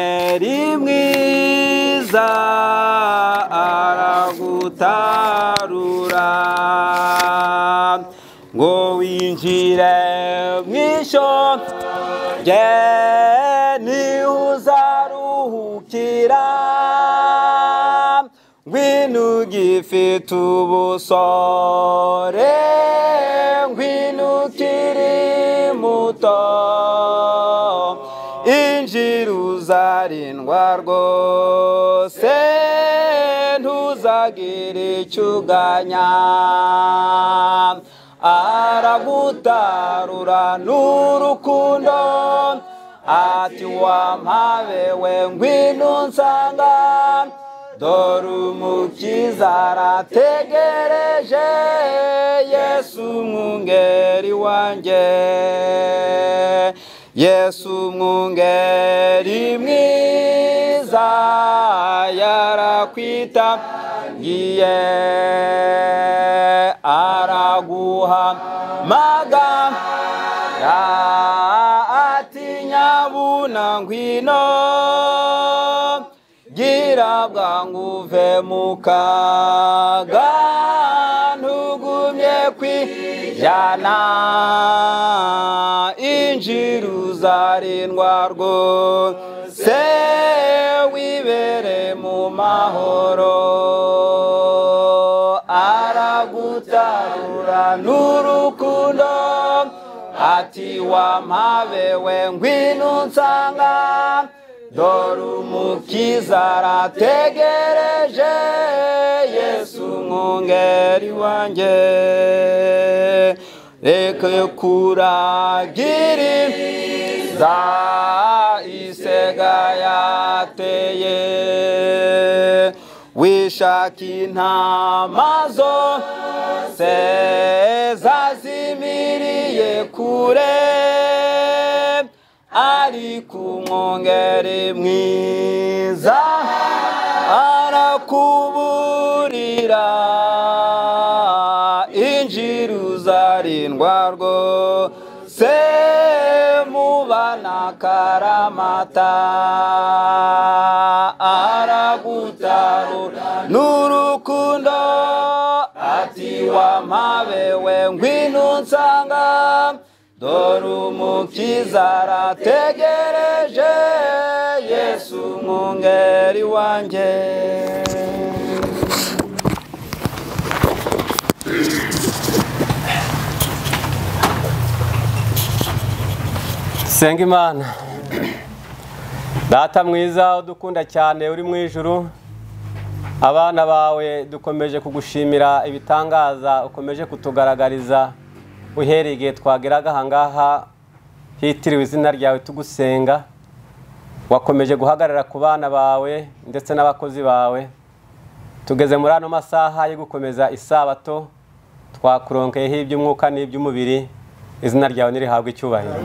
ari mwiza aragutarura ngo winjire mu ishyo rye niho uzaruhukira ngwino ugifite ubusore ngwino ukiri muto injira uzarindwa rwose ntuzagira icyo uganya aragutarura n'urukundo ati wampabewe ngwino nsanga dore umukiza arategereje yesu umwungeri wanjye yesu umwungeri mwiza yarakwita ngiye araguha maga atinyabuna ngwino gira bwangu uve mu kaga ntugumye kwijyana injira uzarindwa rwose wibere mu mahoro aragutarura n'urukundo ati wampabewe ngwino nsanga dore umukiza arategereje yesu mwungeri wanjye reka kuragiriza isega yateye wishaka intama zose zazimiriye kure ariko umwongere mwiza arakuburira injira uzarindwa rwose mubana karamata aragutarura n'urukundo ati wampabewe ngwino nsanga dore umukiza arategereje yesu umwungeri wanjye senga imana data mwiza udukunda cyane uri mu ijuru abana bawe dukomeje kugushimira ibitangaza ukomeje kutugaragariza uhereye igihe twageraga ahangaha hitiriwe izina ryawe tugusenga wakomeje guhagarara ku bana bawe ndetse n'abakozi bawe tugeze muri ano masaha yo gukomeza isabato twakuronkeyeho iby'umwuka n'iby'umubiri izina ryawe ntirihabwe icyubahiro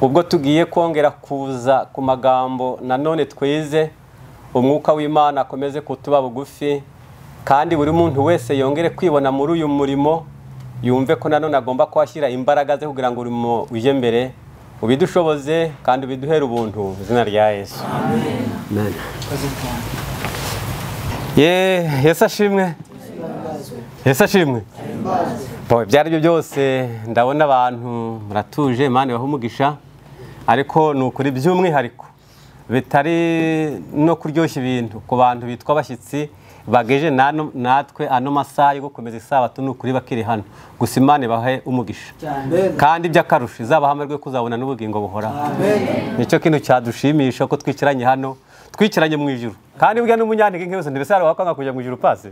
ubwo tugiye kongera kuza ku magambo nanone twize umwuka w'imana akomeze kutuba bugufi kandi buri muntu wese yongere kwibona muri uyu murimo yumve ko nanone agomba kuhashyira imbaraga ze kugira ngo urimo ujye mbere ubidushoboze kandi ubiduhere ubuntu mu izina rya yesu ye yesu ashimwe yesu ashimwe ibyo ari byo byose ndabona abantu muratuje imana ibaha umugisha ariko ni ukuri by'umwihariko bitari no kuryoshya ibintu ku bantu bitwa abashyitsi bageje natwe ano masaha yo gukomeza isabato ni ukuri bakiri hano gusa imana ibahe umugisha kandi iby'akarusho izabaha amahirwe yo kuzabona n'ubugingo buhoraho nicyo kintu cyadushimisha ko twicaranye hano twicaranye mu ijuru kandi burya n'umunyantege nke wese ntibese hari wakwanga kujya mu ijuru pasi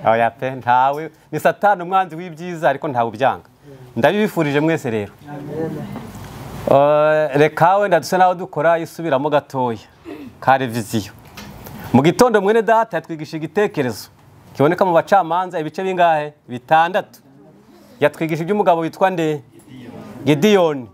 oya pe ntawe ni satani umwanzi w'ibyiza ariko ntawe ubyanga ndabibifurije mwese rero reka wenda dusa naho dukora isubiramo gatoya ka reviziyo mu gitondo mwene data yatwigisha igitekerezo kiboneka mu bacamanza ibice bingahe bitandatu yatwigisha iby'umugabo witwa nde gidiyoni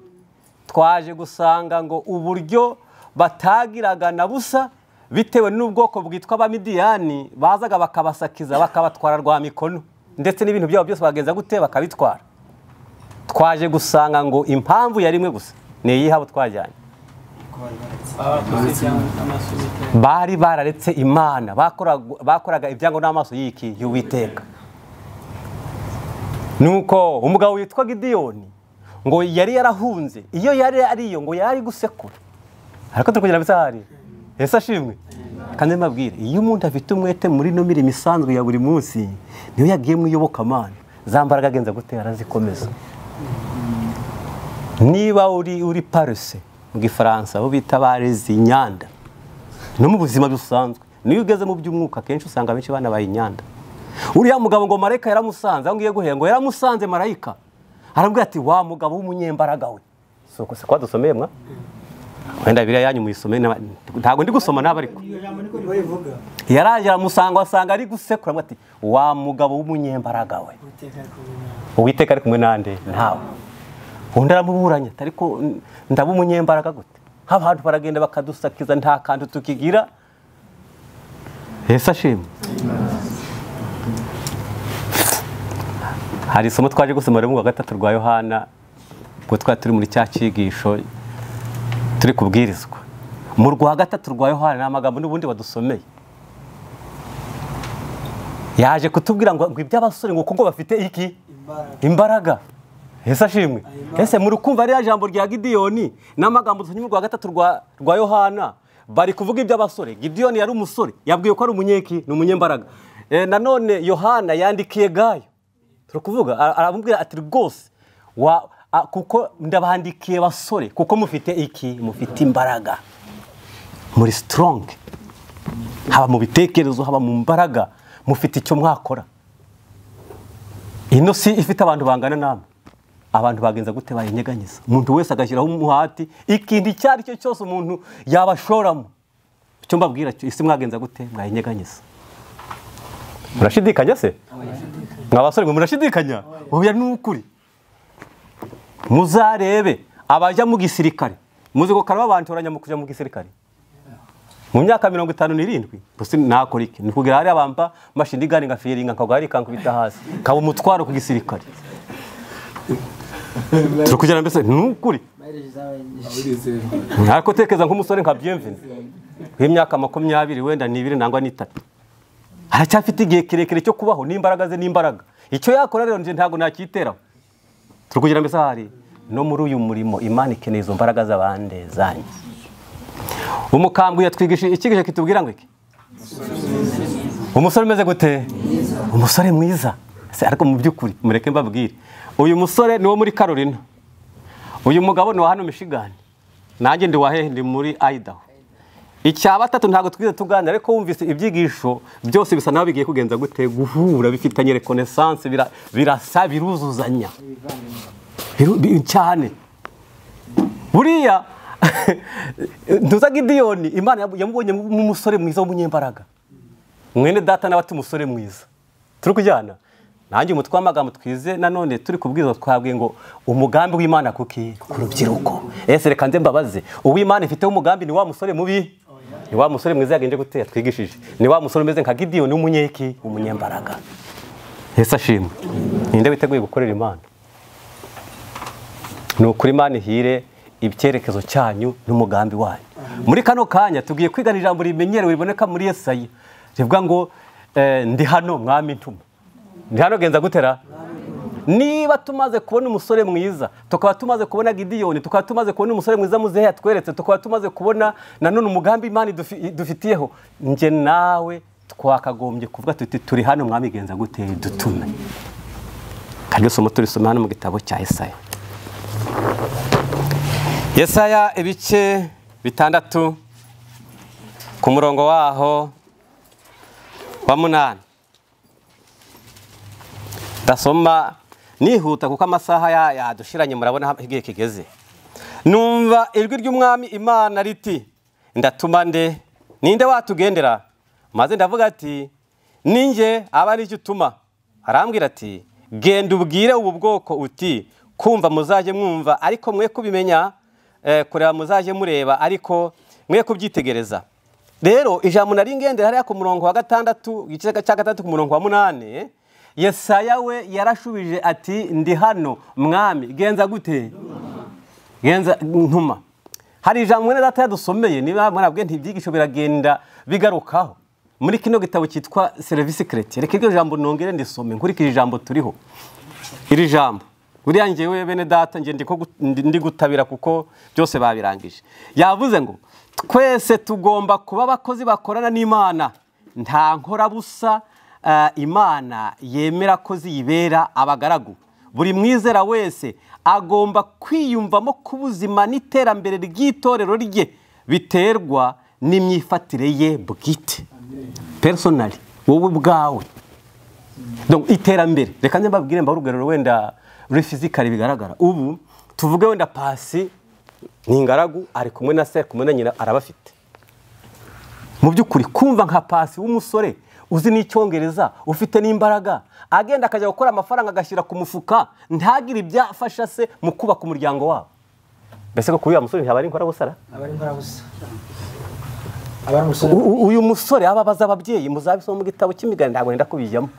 twaje gusanga ngo uburyo batagiraga na busa bitewe n'ubwoko bwitwa abamidiyani bazaga bakabasakiza bakabatwara rwa mikono ndetse n'ibintu byabo byose bagenza gute bakabitwara twaje gusanga ngo impamvu yari imwe gusa ni iyihabo twajyanye bari bararetse imana bakoraga- bakoraga ibyango n'amaso y'iki y'uwiteka nuko umugabo witwa gidiyoni ngo yari yarahunze iyo yari ariyo ngo yari ari gusekura ariko turi kugira bisahari ese ashimwe kandi mbabwire iyo umuntu afite umwete muri no mirimo isanzwe ya buri munsi niyo yagiye mu iyobokamana za mbaraga agenza gutera arazikomeza niba uri uri paruse mu gifaransa aho bita barezi inyanda no mu buzima busanzwe niyo ugeze mu by'umwuka akenshi usanga abenshi banabaye inyanda uriya mugabo ngo marayika yaramusanze aho ngiye guhera ngo yaramusanze marayika arabwira ati wa mugabo w'umunyembaraga we si uko si kwa dusomeye mwa wenda biriya yanyu muyisome n'aba- ntabwo ndi gusoma n'aba ariko yaraje aramusanga asanga ari gusekura aramubwira ati wa mugabo w'umunyembaraga we uwiteka ari kumwe nande ntawe undi aramuburanya ati ariko n- ndaba umunyembaraga gute abantu baragenda bakadusakiza nta kantu tukigira ese ashimwe hari isomo twaje gusoma rero mu wa gatatu rwa yohana ubwo twari turi muri cya cyigisho turi kubwirizwa mu rwa gatatu rwa yohana ni amagambo n'ubundi badusomeye yaje kutubwira ngo ngo iby'abasore ngo kuko bafite iki imbaraga ese ashimwe ese muri kumva ririya jambo rya gidiyoni n'amagambo dusomye mu rwa gatatu rwa rwa yohana bari kuvuga iby'abasore gidiyoni yari umusore yabwiye ko ari umunyeki ni umunyembaraga Eh, nanone yohana yandikiye gayo turi kuvuga ara- aramubwira ati rwose wa- a- kuko ndabandikiye basore kuko mufite iki mufite imbaraga muri sitoronge haba mu bitekerezo haba mu mbaraga mufite icyo mwakora ino si ifite abantu bangana namwe abantu bagenza gute bayinyeganyeza umuntu wese agashyiraho umuhati ikintu icyo ari cyo cyose umuntu yabashoramo icyo mbabwira cyo isi mwagenza gute mwayinyeganyeza murashidikanya se mwa basore mwe murashidikanya oya ni ukuri muzarebe abajya mu gisirikare muzi ko kare babantoranya mu kujya mu gisirikare mu myaka mirongo itanu n'irindwi gusa nakora iki ni kugira hariya bamba mashini igani ngafiringa nkagwa kankubita hasi kaba umutwaro ku gisirikare turi kugira mbese ni ukuri ntabwo tekereza nk'umusore nka byemvini w'imyaka makumyabiri wenda n'ibiri nangwa n'itatu aracyafite igihe kirekire cyo kubaho n'imbaraga ze n'imbaraga icyo yakora rero njye ntabwo nacyiteraho turi kugira mbese hari no muri uyu murimo imana ikeneye izo mbaraga z'abande zanyu umukambwe yatwigisha icyigisho kitubwira ngo iki umusore umeze gute umusore mwiza Se, ariko mu by'ukuri mureke mbabwire uyu musore ni wo muri karolina uyu mugabo ni wa hano mishigani nanjye ndi wa hehe ndi muri ayidaho icya batatu ntabwo twize tuganira ariko wumvise ibyigisho byose bisa naho bigiye kugenza gute guhura bifitanye rekonesanse bira- birasa biruzuzanya Biru- bi- cyane buriya ntuza gidiyoni imana yamu- yamubonye nk'umusore mwiza w'umunyembaraga mwene data nawe ati umusore mwiza turi kujyana nanjye umutwe w'amagambo twize nanone turi kubwiriza twabwiye ngo umugambi w'imana kuki ku rubyiruko ese reka nze mbabaze uw'imana ifiteho umugambi ni wa musore mubi ni wa musore mwiza yagenje gutera twigishije ni wa musore umeze nka gidiyoni w'umunyeki w'umunyembaraga ese ashimwe ninde witeguye gukorera imana ni ukuri imana ihire icyerekezo cyanyu n'umugambi wanyu muri kano kanya tugiye kwigana ijambo rimenyerewe riboneka muri yesayi rivuga ngo eh, ndi hano mwami ntuma ndi hano genza gutera niba tumaze kubona umusore mwiza tukaba tumaze kubona gidiyoni tukaba tumaze kubona umusore mwiza muzehe yatweretse tukaba tumaze kubona nanone umugambi imana idufi- idufitiyeho nge nawe twakagombye kuvuga tuti turi hano mwami genza gute dutume karyo somo turisome hano mu gitabo cya esaya yesaya ibice bitandatu ku murongo waho wa munani ndasoma nihuta kuko amasaha ya- yadushiranye murabona aho igihe kigeze numva ijwi ry'umwami imana riti ndatuma nde ninde watugendera maze ndavuga ati ninjye aba ari utuma arambwira ati genda ubwire ubu bwoko uti kumva muzajye mwumva ariko mwe kubimenya eh, kureba muzajye mureba ariko mwe kubyitegereza rero ijambo nari ngendera hariya ku murongo wa gatandatu igice cya gatandatu ku murongo wa munani yesaya we yarashubije ati ndi hano mwami genza gute genza ntuma hari ijambo mwene data yadusomeye niba murabwe ntibyigisho biragenda bigarukaho muri kino gitabo cyitwa serivisi kereti reka iryo jambo nongere ndisome nkurikije ijambo turiho iri jambo buriya ngewe bene data nge ndi ko gu- ndi- ndi gutabira kuko byose babirangije yavuze ngo twese tugomba kuba abakozi bakorana n'imana nta nkorabusa eh, imana yemera ko ziyibera abagaragu buri mwizera wese agomba kwiyumvamo ko ubuzima n'iterambere ry'itorero rye biterwa n'imyifatire ye bwite personally wowe ubwawe Donc, iterambere reka nze mbabwire mbahe urugerero wenda ruri fizikari bigaragara ubu tuvuge wenda pasi ni ingaragu ari kumwe na se ari kumwe na nyina arabafite mu by'ukuri kumva nka pasi w'umusore uzi n'icyongereza ufite n'imbaraga agenda akajya gukora amafaranga agashyira ku mufuka ntagire ibyo afasha se mu kubaka umuryango wabo mbese ko kuri uriya musore ntihaba ari inkorabusara abari inkorabusa abari umusore U- u- uyu musore aba abaza ababyeyi muzabisoma mu gitabo cy'imigani ntabwo nenda kubijyamo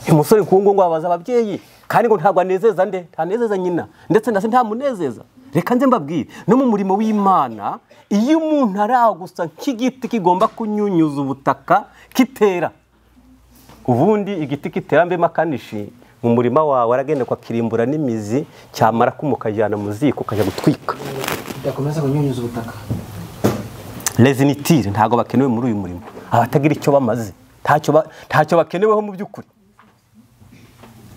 uyu musore nk'uwo ngo abaza ababyeyi kandi ngo ntabwo anezeza nde ntanezeza nyina ndetse na se ntamunezeza reka nze mbabwire no mu murimo w'imana iyo umuntu aragusa nk'igiti kigomba kunyunyuza ubutaka kitera ubundi igiti kitera mbe makanishi mu murima wawe aragenda kwakirimbura n'imizi cyamara kumukajyana mu ziko ukajya gutwika bidakomeza kunyunyuza ubutaka rezinitire ntabwo bakenewe muri uyu murimo abatagira icyo bamaze ntacyo ba- ntacyo bakeneweho mu by'ukuri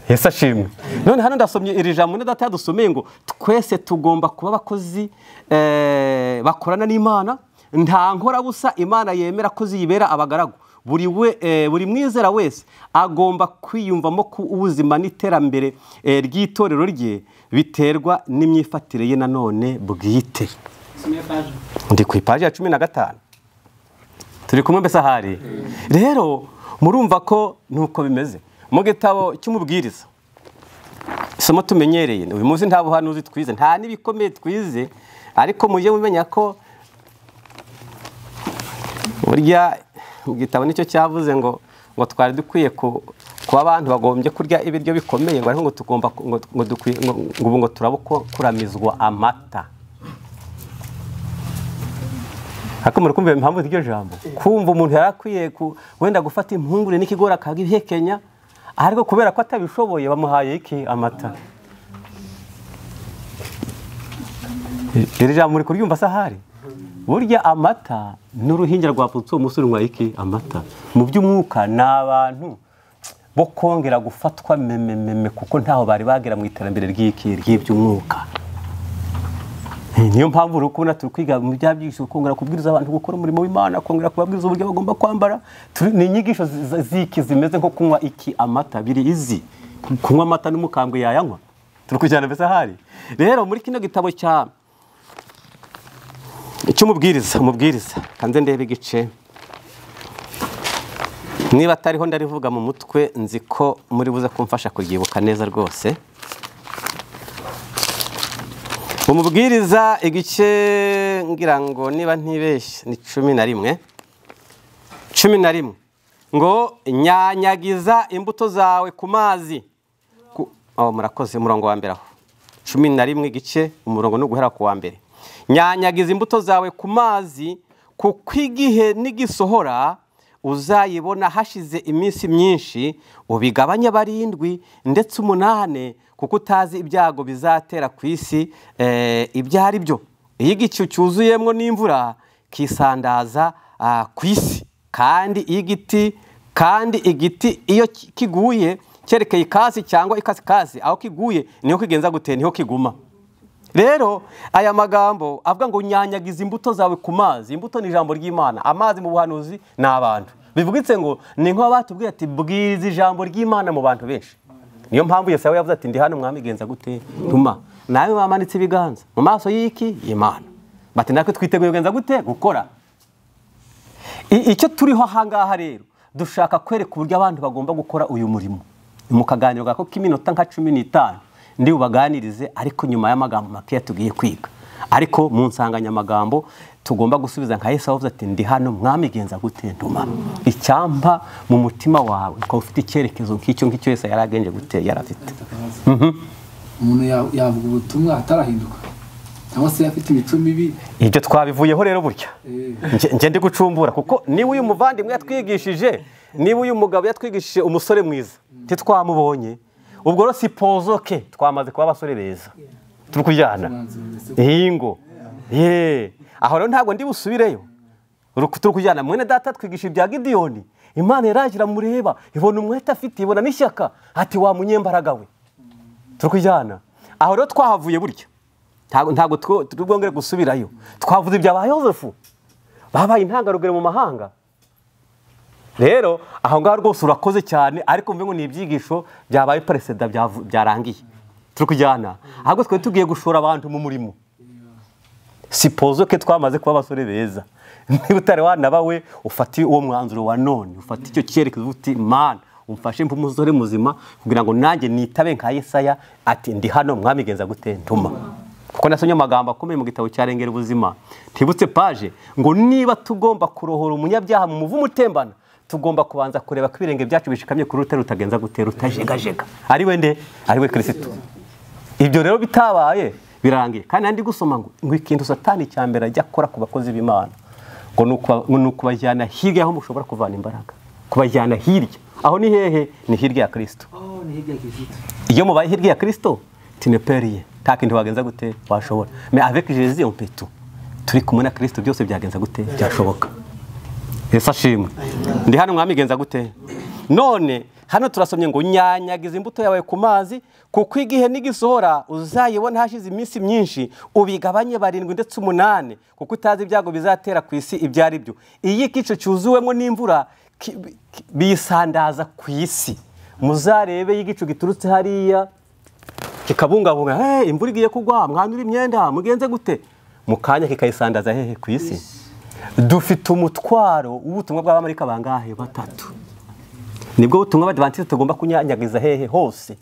yesu ashimwe none hano ndasomye iri jambo data yadusomeye ngo twese tugomba kuba abakozi eh, bakorana n'imana nta nkorabusa imana yemera ko ziyibera abagaragu buri we- eh, buri mwizera wese agomba kwiyumvamo ko ubuzima n'iterambere eh, ry'itorero rye biterwa n'imyifatire ye nanone bwite ndi ku ipaji ya cumi na gatanu turi kumwe mbese ahari rero murumva ko nuko bimeze mu gitabo cy'umubwiriza isomo tumenyereye uyu munsi nta buhanuzi twize nta n'ibikomeye twize ariko mujye mumenya ko burya mu gitabo nicyo cyavuze ngo ngo twari dukwiye ku- kuba abantu bagombye kurya ibiryo bikomeye ngo ariko ngo tugomba ku- ngo- ngo dukwiye- ngo- ngo ubu ngo turabukuramizwa amata akamaro kumva impamvu z'iryo jambo kumva umuntu yari akwiye ku- wenda gufata impungure n'ikigori akabihekenya ariko kubera ko atabishoboye bamuhaye iki amata iri jambo uri kuryumva sahari burya amata n'uruhinja rwapfutse uwo musore unywa iki amata mu by'umwuka ni abantu bo kongera gufatwa memememe kuko ntaho bari bagera mu iterambere ry'iki ry'iby'umwuka niyo mpamvu uri kubona turi kwiga mu bya byigisho kongera kubwiriza abantu gukora umurimo w'imana kongera kubabwiriza uburyo bagomba kwambara Turi- ni inyigisho zi- ziki zimeze nko kunywa iki amata biri izi kunywa amata n'umukambwe yayanywa turi kujyana mbese ahari rero muri kino gitabo cya cy'umubwiriza umubwiriza kanze ndebe igice niba atariho ndarivuga mu mutwe nzi ko muri buze kumfasha kuryibuka neza rwose umubwiriza igice ngira ngo niba ntibeshye ni cumi na rimwe cumi na rimwe ngo nyanyagiza imbuto zawe ku mazi Ku- oh, murakoze umurongo wa mbere aho cumi na rimwe igice umurongo ni uguhera ku wa mbere nyanyagiza imbuto zawe ku mazi kuko igihe n'igisohora uzayibona hashize iminsi myinshi ubigabanye barindwi ndetse umunane kuko utazi ibyago bizatera ku isi eh, ibyo ari byo iyo igicu cyuzuyemo n'imvura kisandaza ah, ku isi kandi iyo igiti kandi igiti iyo ki- kiguye cyerekeye ikasi cyangwa ikasikasi aho kiguye niho kigenza gute niho kiguma rero aya magambo avuga ngo nyanyagiza imbuto zawe ku mazi imbuto ni ijambo ry'imana amazi mu buhanuzi ni abantu bivugitse ngo ni nk'aho batubwiye ati bwiriza ijambo ry'imana mu bantu benshi niyo mpamvu yose yawe yavuze ati ndi hano mwami genza gute ntuma nawe bamanitse ibiganza mu maso y'iki imana bati natwe twiteguye kugenza gute gukora I- icyo turiho ahangaha rero dushaka kwereka uburyo abantu bagomba gukora uyu murimo mu kaganiro gako k'iminota nka cumi n'itanu ndi bubaganirize ariko nyuma y'amagambo makeya tugiye kwiga ariko mu nsanganyamagambo tugomba gusubiza nka yesu avuze ati ndi hano mwamigenza gute ntuma icyampa mu mutima wawe ukaba ufite icyerekezo nk'icyo ngicyo yesu yari agenje gute yari afite umuntu ya- yavuga ubutumwa atarahinduka cyangwa se afite imico mibi ibyo twabivuyeho rero burya Eh. Nge- nge ndi gucumbura kuko niba uyu muvandimwe yatwigishije niba uyu mugabo yatwigishije umusore mwiza ntitwamubonye ubwo rero sipozo ke twamaze kuba abasore beza turi kujyana iyi ngo ye aho rero ntabwo ndi busubireyo Ru- turi kujyana mwene data twigisha ibya gidiyoni imana yaragira mureba ibona umwete afite ibona n'ishyaka ati wa munyembaraga we turi kujyana aho rero twahavuye burya ntabwo ntabwo two- turi bwongere gusubirayo twavuze ibya ba yozefu babaye intangarugero mu mahanga rero aho ngaho rwose urakoze cyane ariko mbe ngo ni ibyigisho byabaye peresida byavu- byarangiye turi kujyana ahubwo twari tugiye gushora abantu mu murimo sipozo ke twamaze kuba abasore beza niba utari wanabawe ufate uwo mwanzuro wa none ufate icyo cyerekezo uti mana umfashe mbe umusore muzima kugira ngo nanjye nitabe nka yesaya ati ndi hano mwamigenza gute ntuma kuko nasomye amagambo akomeye mu gitabo cya rengera ubuzima ntibutse paje ngo niba tugomba kurohora umunyabyaha mu muvumo utembana tugomba kubanza kureba ko ibirenge byacu bishikamye ku rutare rutagenza gute rutajegajega ari we nde ari we kirisito ibyo rero bitabaye birangiye kandi nandi gusoma ngo ngo ikintu satani cya mbere ajya akora ku bakozi b'imana ngo ni ukuba- ngo ni ukubajyana hirya y'aho mushobora kuvana imbaraga kubajyana hirya aho ni hehe ni hirya ya kirisito Oh, ni hirya ya Kizito. iyo mubaye hirya ya kirisito tineperiye nta kintu wagenza gute washobora me avec jésus on peut tout turi kumwe na kirisito byose byagenza gute byashoboka yesu ashimwe ndi hano mwamigenza gute none hano turasomye ngo nyanyagiza imbuto yawe ku mazi kuko igihe n'igisohora uzayibona hashize iminsi myinshi ubigabanye barindwi ndetse umunani kuko utazi ibyago bizatera ku isi ibyo ari byo iyo igice cyuzuwemo n'imvura ki- ki- biyisandaza ku isi muzarebe y'igicu giturutse hariya kikabungabunga "Hey, imvura igiye kugwa mwanura imyenda mugenze gute mu kanya kikayisandaza hehe ku isi dufite umutwaro w'ubutumwa bw'abamarika bangahe batatu nibwo butumwa abadivantisite tugomba kunyanyagiza hehe hose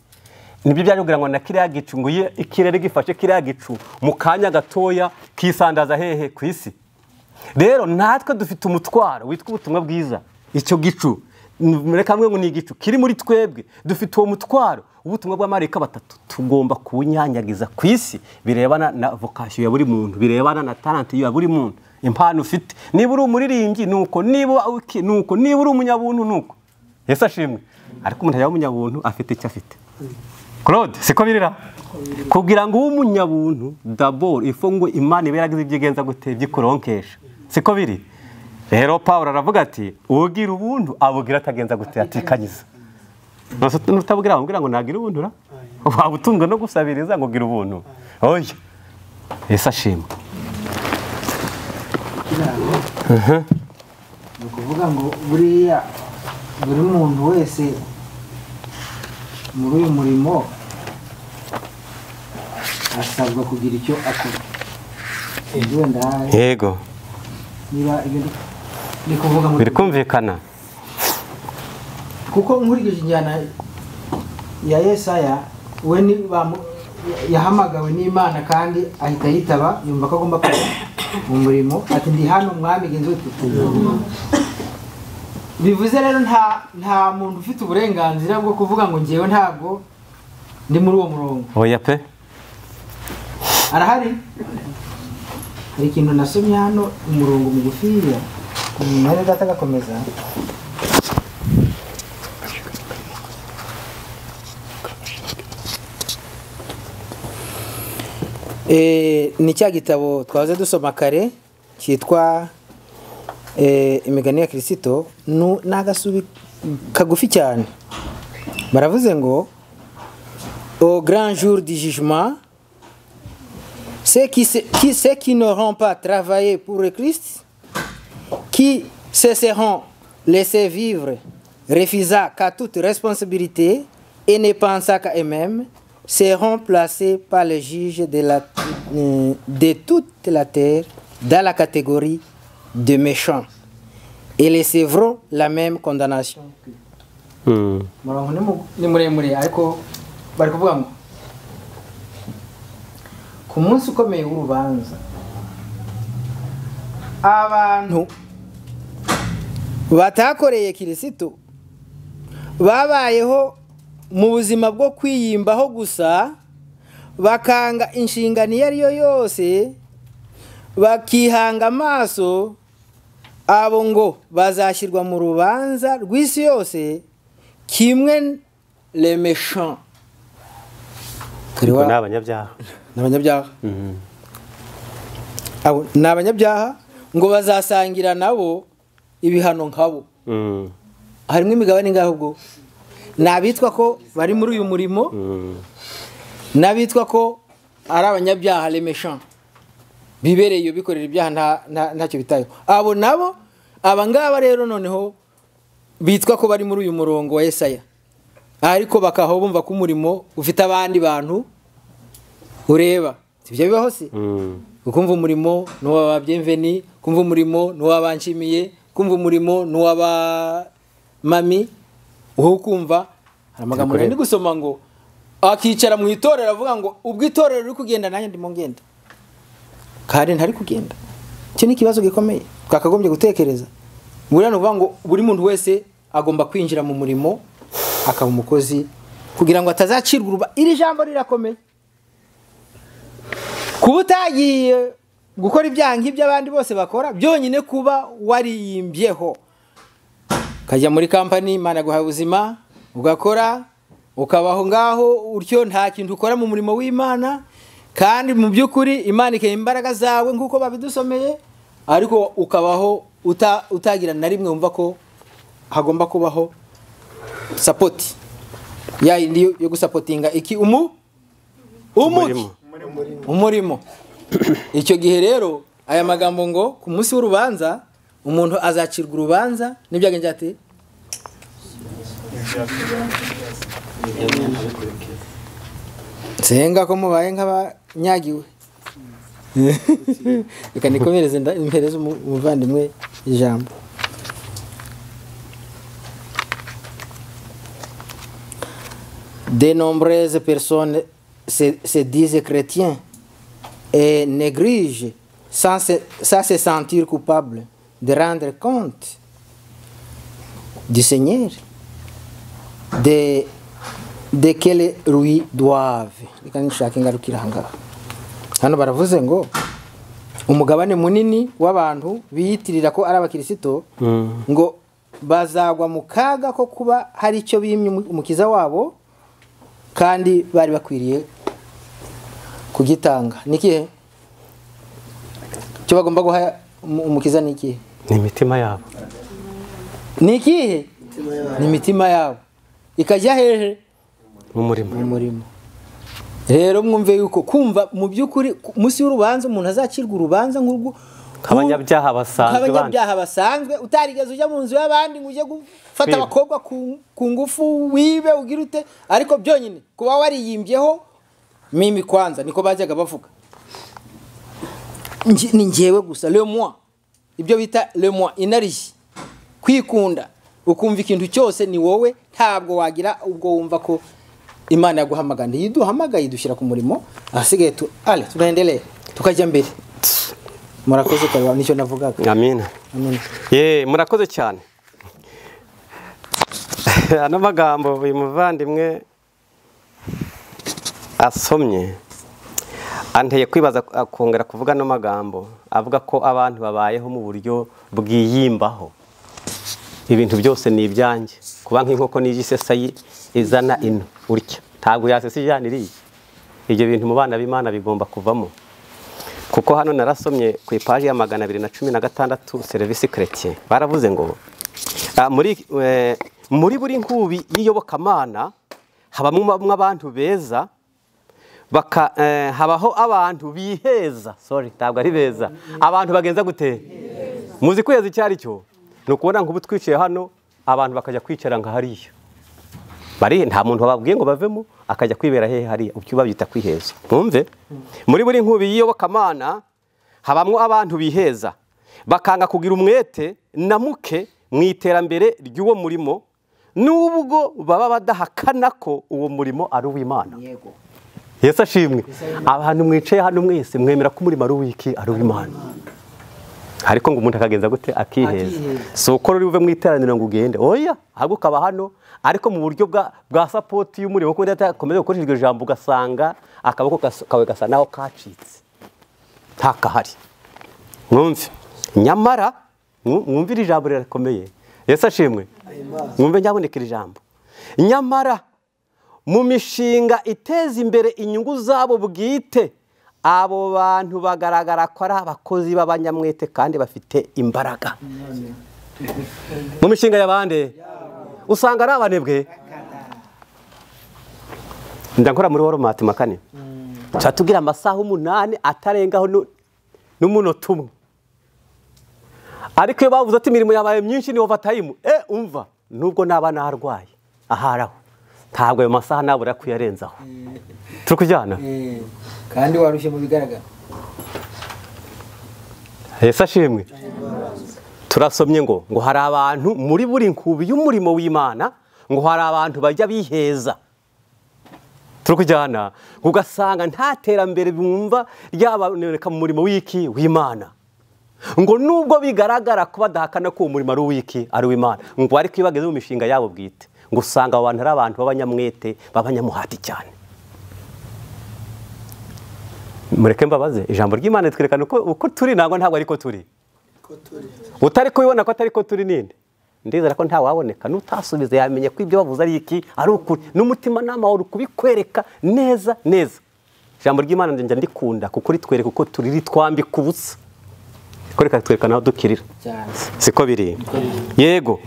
nibyo byari kugira ngo na kiriya gicu ngo iyo ikirere gifashe kiriya gicu mu kanya gatoya kisandaza hehe ku isi rero natwe dufite umutwaro witwa ubutumwa bwiza icyo gicu mureka mwe ngo ni igicu kiri muri twebwe dufite uwo mutwaro w'ubutumwa bw'amarika batatu tugomba kuwunyanyagiza ku isi birebana na vokasiyo ya buri muntu birebana na talenti ya buri muntu impano ufite niba uri umuririmbyi ni uko niba uki- ni uko niba uri umunyabuntu ni uko yesu ashimwe ariko umuntu yaba umunyabuntu afite icyo afite claude siko birira kugira ngo ube umunyabuntu daboro ifu ngo imana ibe yaragize ibyo igenza gute byikuronkesha siko biri rero paul aravuga ati ugira ubuntu abugira atagenza gute atikanyiza Nonse nutabwira wamubwira ngo nagira ubuntu ra waba utunzwe no gusabiriza ngo gira ubuntu oya yesu ashimwe Kiraro. Ni ukuvuga ngo buriya buri muntu wese muri uyu murimo asabwa kugira icyo akora. Ubwo wenda yego niba ibyo ndi- ndi kuvuga ngo biri kumvikana kuko nkurikije injyana ya yesaya we ni bamu- yahamagawe n'imana kandi ahita yitaba yumva ko agomba kujya mu murimo ati ndi hano mwami genzi bivuze rero nta nta muntu ufite uburenganzira bwo kuvuga ngo ngewe ntabwo ndi muri uwo murongo oya pe arahari hari ikintu nasomye hano umurongo mugufiya mwene data agakomeza Eh, ni cya gitabo twahoze dusoma kare cyitwa eh, imigani ya kirisito Nu- ni agasubi kagufi cyane baravuze ngo au grand jour du jugement ceux qui, se- qui- ceux qui n'auront pas travaillé pour le Christ, qui se seront laissés vivre, refusant qu'à toute responsabilité et ne pensant qu'à eux-mêmes, seront placés par le juge de, la- euh, de toute la terre dans la catégorie de méchants et recevront la même condamnation. Mm. murongo ni mu- ni muremure ariko bari kuvuga ngo ku munsi ukomeye w'urubanza abantu batakoreye kirisito babayeho mu buzima bwo kwiyimbaho gusa bakanga inshingano iyo ari yo yose bakihanga amaso abo ngo bazashyirwa mu rubanza rw'isi yose kimwe remeshan ni abanyabyaha ni abanyabyaha Abo ni abanyabyaha ngo bazasangira nabo ibihano nkabo Mm. harimo imigabane ngaho ubwo ni abitwa ko bari muri uyu murimo Mm. n'abitwa ko ari abanyabyaha remeshan bibereye iyo bikorera ibyaha nta- nta- ntacyo bitayeho abo nabo aba ngaba rero noneho bitwa ko bari muri uyu murongo wa esaya ariko bakaba bumva ko umurimo ufite abandi bantu ureba ibyo bibaho se Mm. kumva umurimo n'uwaba byemveni kumva umurimo n'uwaba nshimiye kumva umurimo n'uwaba mami wowe ukumva hari amagambo Zikorera. nari gusoma ngo akicara mu itorero avuga ngo ubwo itorero riri kugenda nanjye ndimo ngenda kandi ntari kugenda icyo ni ikibazo gikomeye twakagombye gutekereza buriya ni ukuvuga ngo buri muntu wese agomba kwinjira mu murimo akaba umukozi kugira ngo atazacirwa uruba iri jambo rirakomeye kuba utagiye gukora ibyaha nk'ibyo abandi bose bakora byonyine kuba wariyimbyeho ukajya muri kampani imana guha ubuzima ugakora ukabaho ngaho utyo nta kintu ukora mu murimo w'imana kandi mu by'ukuri imana ikeba imbaraga zawe nk'uko babidusomeye ariko ukabaho uta- utagira na rimwe wumva ko hagomba kubaho sapoti ya yindi yo- yo gusapotinga iki umu umuki Umurimo. umurimo icyo gihe rero aya magambo ngo ku munsi w'urubanza umuntu azacirwa urubanza n'ibyagenze ati nsenga ko mubaye nk'abanyagiwe reka nikomereze nda- mpereze umu- umuvandimwe ijambo de nombreuses personnes se, se disent chrétiens et négligent sans se, sans se sentir coupables de rendre compte du Seigneur de, de quel lui doivent. Reka nishake ingarukira aha ngaha. Hano baravuze ngo umugabane munini w'abantu biyitirira ko ari abakirisito Mm. ngo bazagwa mu kaga ko kuba hari icyo bimye umu- umukiza wabo kandi bari bakwiriye kugitanga ni ikihe icyo bagomba guha umu- umukiza ni ikihe ni imitima yabo ni ikihe ni imitima yabo ikajya hehe mu murimo mu murimo rero mwumve yuko kumva mu by'ukuri ku munsi y'urubanza umuntu azacirwa urubanza nk'urwo nk'abanyabyaha basanzwe bandi nk'abanyabyaha basanzwe utarigeze ujya mu nzu y'abandi ngo ujye gufata Kwiba. abakobwa ku- ku ngufu wibe ugire ute ariko byonyine kuba wariyimbyeho mimi kwanza niko bajyaga bavuga Nge- ni ngewe gusa le moi ibyo bita le moi inarishye kwikunda ukumva ikintu cyose ni wowe ntabwo wagira ubwo wumva ko imana yaguhamagara ntiyiduhamagaye idushyira ku murimo ahasigaye tu ale tunaendelee tukajya mbere murakoze karwa nicyo navugaga amina Amen. ye murakoze cyane ano magambo uyu muvandimwe asomye anteye kwibaza akongera kuvuga ano magambo avuga ko abantu babayeho mu buryo bwiyimbaho ibintu byose ni ibyanjye kuba nk'inkoko n'igi isesa yi- izana ino urya ntabwo yasesa ijyana iriya ibyo bintu mu bana b'imana bigomba kuvamo kuko hano narasomye ku ipaji ya magana abiri na cumi na gatandatu serivisi keretiye baravuze ngo "Ah, muri eh, muri buri nkubi y'iyobokamana habamo abantu beza baka eh, habaho abantu biheza sorry ntabwo ari beza abantu bagenza gute muzi kweza icyo ari cyo ni ukubona nk'ubu twicaye hano abantu bakajya kwicara nka hariya bari nta muntu bababwiye ngo bavemo akajya kwibera hehe hariya ubyo babyita kwiheza mwumve muri buri nkubi y'iyobokamana habamo abantu biheza bakanga kugira umwete na muke mu iterambere ry'uwo murimo nubwo baba badahakana ko uwo murimo ari uw'imana yesu ashimwe abantu mwicaye hano mwese mwemera ko umurimo ari uw'iki ari uw'imana ariko ngo umuntu akagenza gute akiheza Akiheza. si uko ruri buve mu iteraniro ngo ugende oya ahubwo ukaba hano ariko mu buryo bwa, bwa sapoti y'umurimo kuko udakomeza gukoresha iryo jambo ugasanga akaboko gas- kawe gasa naho kacitse ntakahari mwumve nyamara mwu- mwumvire ijambo rirakomeye yesu ashimwe mwumve nyaboneka iri jambo nyamara mu mishinga iteza imbere inyungu zabo bwite abo bantu bagaragara ko ari abakozi b'abanyamwete kandi bafite imbaraga mu mishinga y'abandi usanga ari abanebwe ndakora muri woromati makane tuba tubwira amasaha umunani atarengaho nu- n'umunota umwe ariko iyo bavuze ati imirimo yabaye myinshi ni ovatayimu e umva nubwo naba narwaye aharaho ntabwo ayo masaha nabura kuyarenzaho turi kujyana kandi warushye mu bigaragara yesu ashimwe turasomye ngo ngo hari abantu muri buri nkubi y'umurimo w'imana ngo hari abantu bajya biheza turi kujyana ugasanga nta terambere bumva ryaboneka mu murimo w'iki w'imana ngo nubwo bigaragara ko badahakana ko uwo murimo ari uw'iki ari uw'imana ngo ariko iyo bageze mu mishinga yabo bwite ngo usanga abo bantu ari abantu b'abanyamwete b'abanyamuhati cyane mureke mbabaze ijambo ry'imana ritwerekana uko uko turi ntabwo ntabwo ariko turi utari kubibona ko atari ko turi ninde ndizera ko ntawaboneka n'utasubiza yamenye ko ibyo bavuze ari iki ari ukuri n'umutima nama wari kubikwereka neza neza ijambo ry'imana njya ndikunda kuko ritwereka uko turi ritwambika ubusa ko reka twerekana aho dukirira cyane siko biri yego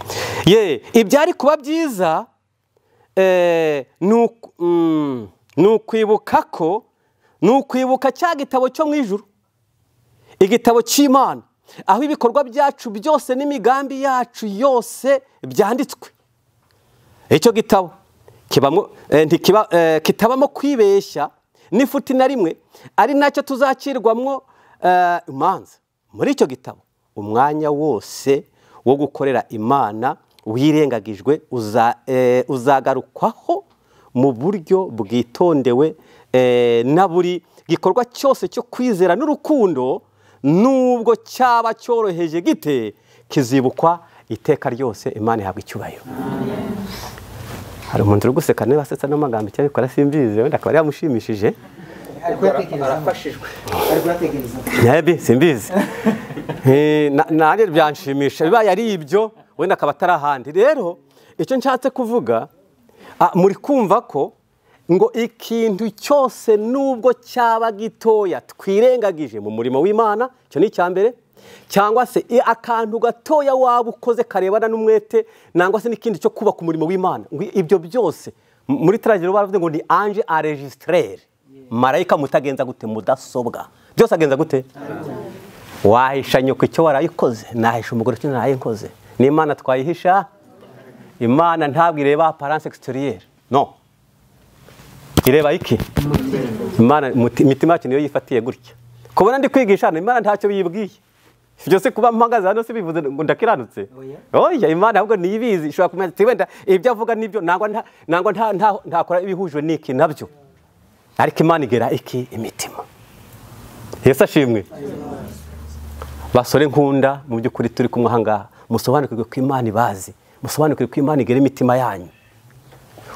ye ibyari kuba byiza eh, ni uku- mm, ni ukwibuka ko ni ukwibuka cya gitabo cyo mu ijuru igitabo cy'imana aho ibikorwa byacu byose n'imigambi yacu yose byanditswe icyo gitabo kibamo eh, ntikiba eh, kitabamo kwibeshya n'ifuti na rimwe ari nacyo tuzakirwamo eh, imanza muri icyo gitabo umwanya wose wo gukorera imana wirengagijwe uza, eh, uzagarukwaho mu buryo bwitondewe eh, na buri gikorwa cyose cyo kwizera n'urukundo nubwo cyaba cyoroheje gite kizibukwa iteka ryose imana ihabwa icyubahiro hari umuntu uri guseka niba asetsa n'amagambo icyo abikora simbizi wenda akaba yamushimishije arafashijwe ari kuyatekereza nyabi simbizi Eh, na- nanjye byanshimisha bibaye ari ibyo wenda akaba atari ahandi rero icyo nshatse kuvuga ah, muri kumva ko ngo ikintu cyose nubwo cyaba gitoya twirengagije mu murimo w'imana icyo ni icya mbere cyangwa se i- akantu gatoya waba ukoze karebana n'umwete nangwa se n'ikindi cyo kubaka umurimo w'imana ngo ibyo byose m- muri taragiro baravuze ngo ni ange aregisiterere marayika mutagenza gute mudasobwa byose agenza gute wahisha nyoko icyo warayikoze nahisha umugore icyo narayikoze n'imana twayihisha imana ntabwo ireba aparance exterieur no ireba iki imana muti- imitima yacu niyo yifatiye gutya kubona ndi kwigisha hano imana ntacyo biyibwiye byose kuba mpagaze hano si bivuze ngo ndakiranutse Oya. oya imana ahubwo niyibizi ishobora kumenya ati wenda ibyo avuga nibyo nangwa nta- nangwa nta- nta- ntakora ibihuje n'iki nabyo ariko imana igera iki imitima yesu ashimwe basore nkunda mu by'ukuri turi kumwe ahangaha musobanukirwe ko imana ibazi musobanukirwe ko imana igera imitima yanyu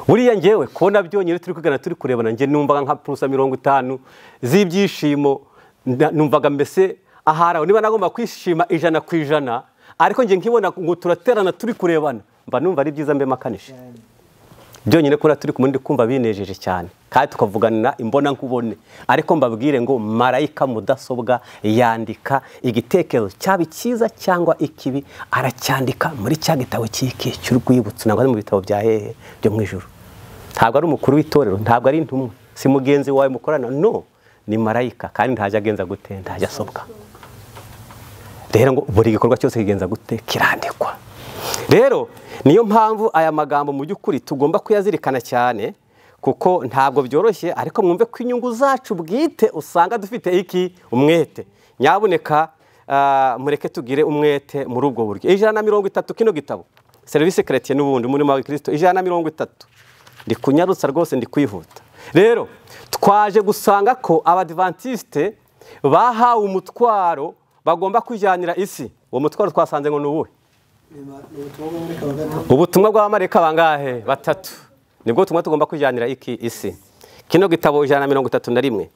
buriya ngewe kubona byonyine turi kugana turi kurebana njye numvaga nka purusa mirongo itanu z'ibyishimo na- numvaga mbese ahari aho niba nagomba kwishima ijana ku ijana ariko njye nkibona ngo turaterana turi kurebana mba numva ari byiza mbe makanije byonyine kubona turi kumwe ndi kumva binejeje cyane kandi tukavuganira imbona nkubone ariko mbabwire ngo marayika mudasobwa yandika igitekerezo cyaba icyiza cyangwa ikibi aracyandika muri cya gitabo cy'iki cy'urwibutso ntabwo ari mu bitabo bya hehe byo mu ijuru ntabwo ari umukuru w'itorero ntabwo ari intumwa si mugenzi wawe mukorana no ni marayika kandi ntajya agenza gute ntajya asobwa rero ngo buri gikorwa cyose kigenza gute kirandikwa rero niyo mpamvu aya magambo mu by'ukuri tugomba kuyazirikana cyane kuko ntabwo byoroshye ariko mwumve ko inyungu zacu bwite usanga dufite iki umwete nyaboneka ah, mureke tugire umwete muri ubwo buryo ijana na mirongo itatu kino gitabo serivisi keretiye n'ubundi umurimo wa kirisito ijana na mirongo itatu ndi kunyarutsa rwose ndi kwihuta rero twaje gusanga ko abadivantisite bahawe umutwaro bagomba kujyanira isi uwo mutwaro twasanze ngo ni uwuhe ubutumwa bw'abamarayika bangahe batatu nibwo butumwa tugomba kujyanira iki isi kino gitabo ijana na mirongo itatu na rimwe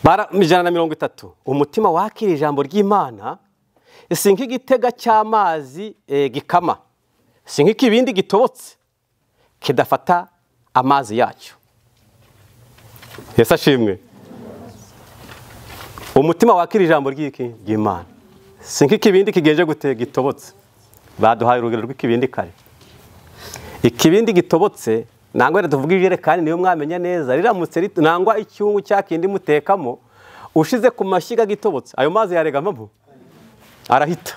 Bara- ijana na mirongo itatu umutima wakira ijambo ry'imana si nk'igitega cy'amazi eh, gikama si nk'ikibindi gitobotse kidafata amazi yacyo yesu ashimwe umutima wakira ijambo ry'iki ry'imana si nk'ikibindi kigenje gute gitobotse baduhaye urugero rw'ikibindi kare ikibindi gitobotse nangwa rero tuvuga ijerekani niyo mwamenya neza riramutse rit- nangwa icyungu cya kindi mutekamo ushize ku mashyiga gitobotse ayo mazi yaregamamo arahita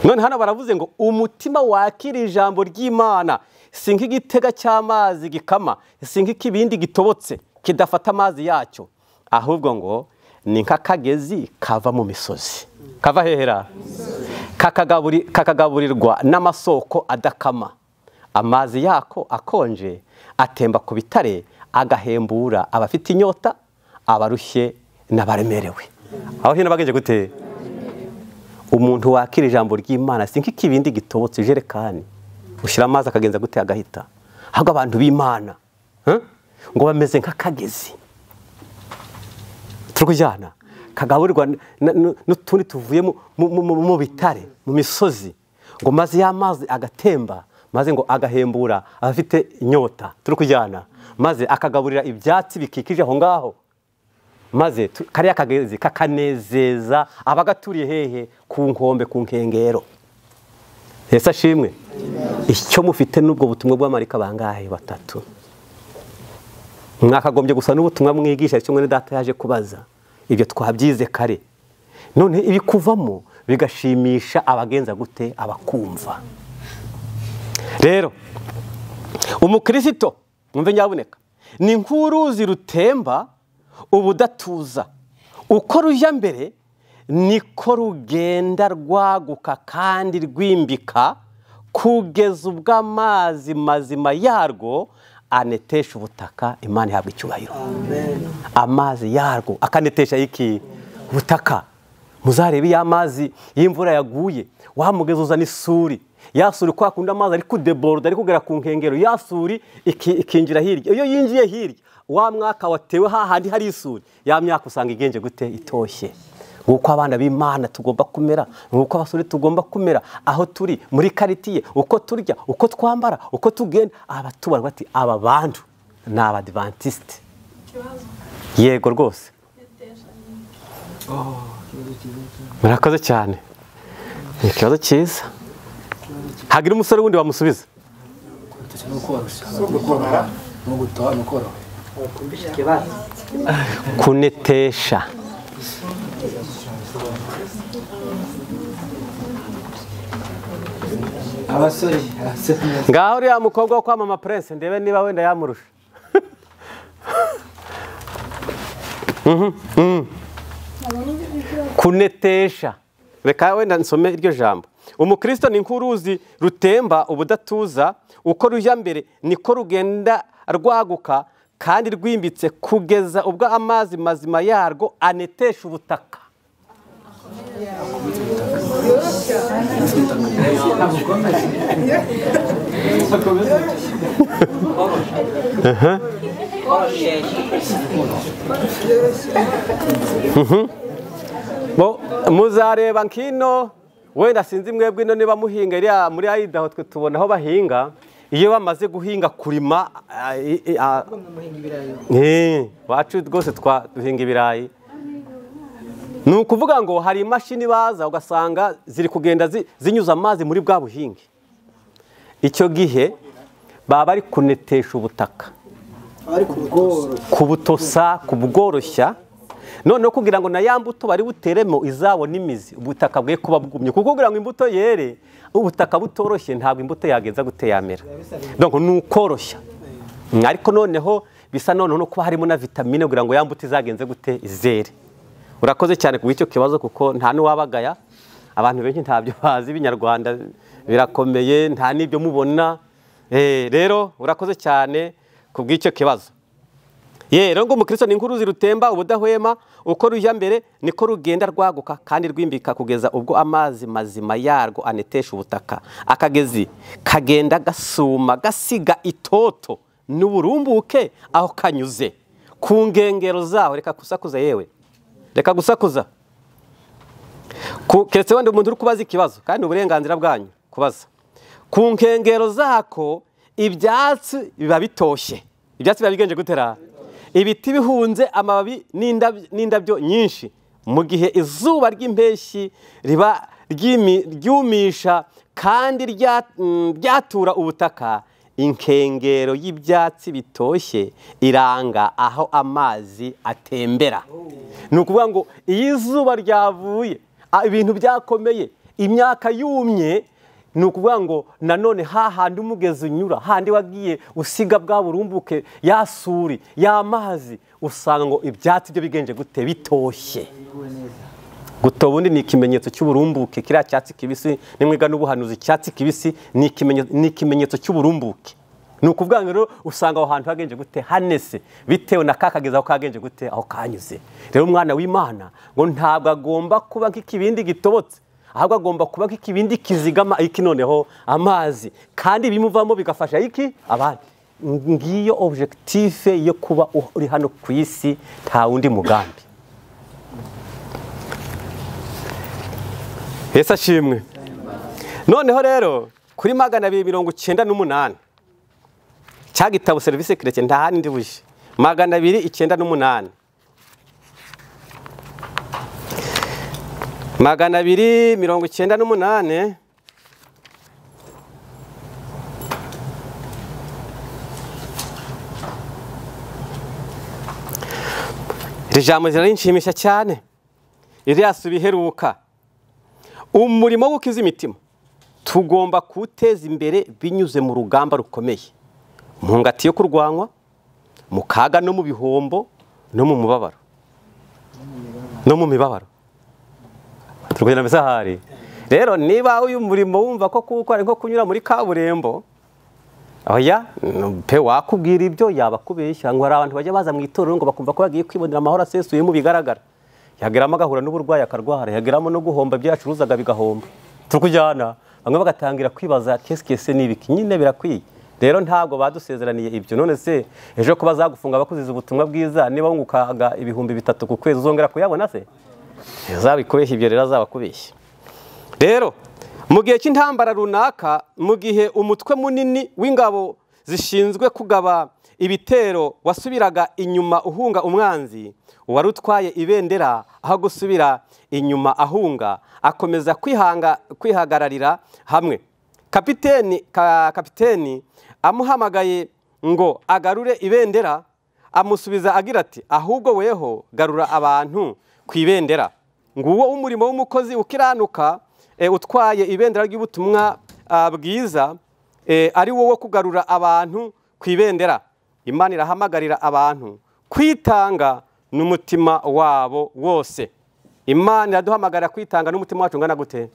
none hano baravuze ngo umutima wakira ijambo ry'imana si nk'igitega cy'amazi gikama si nk'ikibindi gitobotse kidafata amazi yacyo ahubwo ngo ni nk'akagezi kava mu misozi kava hehera kakagaburi- kakagaburirwa n'amasoko adakama amazi yako akonje atemba ku bitare agahembura abafite inyota abarushye n'abaremerewe aho hino bagenje gute umuntu wakira ijambo ry'imana si nk'ikibindi gitobotse ijerekani ushyira amazi akagenza gute agahita ahubwo abantu b'imana eh, ngo bameze nk'akagezi turujyana kagaburirwa n- n- n- n'utundi tuvuye mu- mu- mu- mu bitare mu misozi ngo maze ya mazi agatemba maze ngo agahembura abafite inyota turukujyana maze akagaburira ibyatsi bikikije aho ngaho maze tu- kariya kagezi kakanezeza abagaturiye hehe ku nkombe ku nkengero yesu ashimwe icyo mufite n'ubwo butumwa bw'amarika bangahe batatu mwakagombye gusa n'ubutumwa mwigisha kimwe na data yaje kubaza ibyo twabyize kare none ibikuvamo bigashimisha abagenza gute abakumva rero umukirisito mwumve nyabuneka ni nk'uruzi rutemba ubudatuza uko rujya mbere niko rugenda rwaguka kandi rwimbika kugeza ubwo amazi mazima yarwo anetesha ubutaka imana ihabwa icyubahiro amazi yarwo akanetesha iki butaka muzarebe ya mazi y'imvura yaguye wamugeza uzana isuri ya suri kwa kundi amazi ari kudeboroda ari kugera ku nkengero ya suri iki- ikinjira hirya iyo yinjiye hirya wa mwaka watewe hahandi hari isuri ya myaka usanga igenje gute itoshye nguko abana b'imana tugomba kumera nguko abasore tugomba kumera aho turi muri karitiye uko turya uko twambara uko tugenda abatubarwa bati aba bantu ni abadivantisite yego rwose murakoze cyane ni ikibazo cyiza hagira umusore wundi wamusubiza kunetesha abasore abasore ngaho uriya mukobwa wo kwamama prince ndebe niba wenda yamurusha Mhm, mhm. kunetesha reka wenda nsome iryo jambo umukristo ni nk'uruzi rutemba ubudatuza uko rujya mbere niko rugenda rwaguka kandi rwimbitse kugeza ubwo amazi mazima yarwo anetesha ubutaka Bo- muzareba nkino wenda sinzi mwebwe ino niba muhinga iriya muri ayidaho twe tubona aho bahinga iyo bamaze guhinga kurima ah, i- i- ah, Eh, wacu rwose twa- duhinga ibirayi ni ukuvuga ngo hari imashini baza ugasanga ziri kugenda zi- zinyuza amazi muri bwa buhinge icyo gihe baba bari kunetesha ubutaka kubutosa kubworoshya noneho kugira ngo na ya mbuto bari buteremo izabona imizi ubutaka bwe kuba bwumye kuko kugira ngo imbuto yere ubutaka butoroshye ntabwo imbuto yagenza gute yamera donc ni ukoroshya Mm, ariko noneho bisa noneho no kuba harimo na vitamine kugira ngo ya mbuto izagenze gute izere urakoze cyane ku bw'icyo kibazo kuko nta n'uwabagaya abantu benshi ntabyo bazi ibinyarwanda birakomeye nta n'ibyo mubona Eh, rero urakoze cyane ku bw'icyo kibazo Ye, rero ngo umukristo ni nk'uruzi rutemba ubudahwema uko rujya mbere niko rugenda rwaguka kandi rwimbika kugeza ubwo amazi mazima yarwo anetesha ubutaka akagezi kagenda gasuma gasiga itoto n'uburumbuke aho kanyuze ku nkengero zaho reka gusakuza yewe reka gusakuza keretse wenda umuntu uri kubaza ikibazo kandi ni uburenganzira bwanyu kubaza ku nkengero zako ibyatsi biba bitoshye ibyatsi biba bigenje gutera ibiti bihunze amababi n'indabyo- n'indabyo nyinshi mu gihe izuba ry'impeshyi riba ryimi- ryumisha kandi rya- mm, ryatura ubutaka inkengero y'ibyatsi bitoshye iranga aho amazi atembera ni ukuvuga ngo iyo izuba ryavuye a- ibintu byakomeye imyaka yumye ni ukuvuga ngo nanone hahandi umugezi unyura handi wagiye usiga bwa burumbuke ya suri y'amazi usanga ngo ibyatsi byo bigenje gute bitoshye guto ubundi ni ikimenyetso cy'uburumbuke kiriya cyatsi kibisi nimwiga n'ubuhanuzi icyatsi kibisi ni ikimenye- ni ikimenyetso cy'uburumbuke ni ukuvuga ngo rero usanga aho hantu hagenje gute hanese bitewe na kakageza aho kagenje gute aho kanyuze rero umwana w'imana ngo ntabwo agomba kuba nk'ikibindi gitobotse ahubwo agomba kuba nk'ikibindi kizigama iki noneho amazi kandi ibimuvamo bigafasha iki abandi ngiyo objectif yo kuba uri hano ku isi nta wundi mugambi Yesu ashimwe noneho rero kuri magana abiri mirongo icyenda n'umunani cya gitabo serivisi keretse nta handi buje magana abiri icyenda n'umunani magana abiri mirongo icyenda n'umunani iri jambo riranshimisha cyane ririya suba iheruka umurimo wo gukiza imitima tugomba kuwuteza imbere binyuze mu rugamba rukomeye mu ngati yo kurwanywa mu kaga no mu bihombo no mu mubabaro no mu mibabaro turwanya misahari rero niba uyu murimo wumva ko kuwukora ari nko kunyura muri kaburimbo oya pe wakubwira ibyo yabakubeshya ngo hari abantu bajya baza mu itorero ngo bakumva ko bagiye kwibonera amahoro asesuye mu bigaragara yageramo agahura n'uburwayi akarwara yageramo no guhomba ibyo yacuruzaga bigahomba turukujyana bamwe bagatangira kwibaza kesikese n'ibiki nyine birakwiye rero ntabwo badusezeraniye ibyo none se ejo ko bazagufunga bakuziza ubutumwa bwiza niba wungukaga ibihumbi bitatu ku kwezi uzongera kuyabona se ntizabikubeshye ibyo rero azabakubeshya rero mu gihe cy'intambara runaka mu gihe umutwe munini w'ingabo zishinzwe kugaba ibitero wasubiraga inyuma uhunga umwanzi uwari utwaye ibendera aho gusubira inyuma ahunga akomeza kwihanga kwihagararira hamwe kapiteni ka- kapiteni amuhamagaye ngo agarure ibendera amusubiza agira ati ahubwo weho garura abantu ku ibendera nguwo umurimo w'umukozi ukiranuka eh, utwaye ibendera ry'ubutumwa ah, bwiza eh, ari wo wo kugarura abantu ku ibendera imana irahamagarira abantu kwitanga n'umutima wabo wose imana iraduhamagarira kwitanga n'umutima wacu ungana gute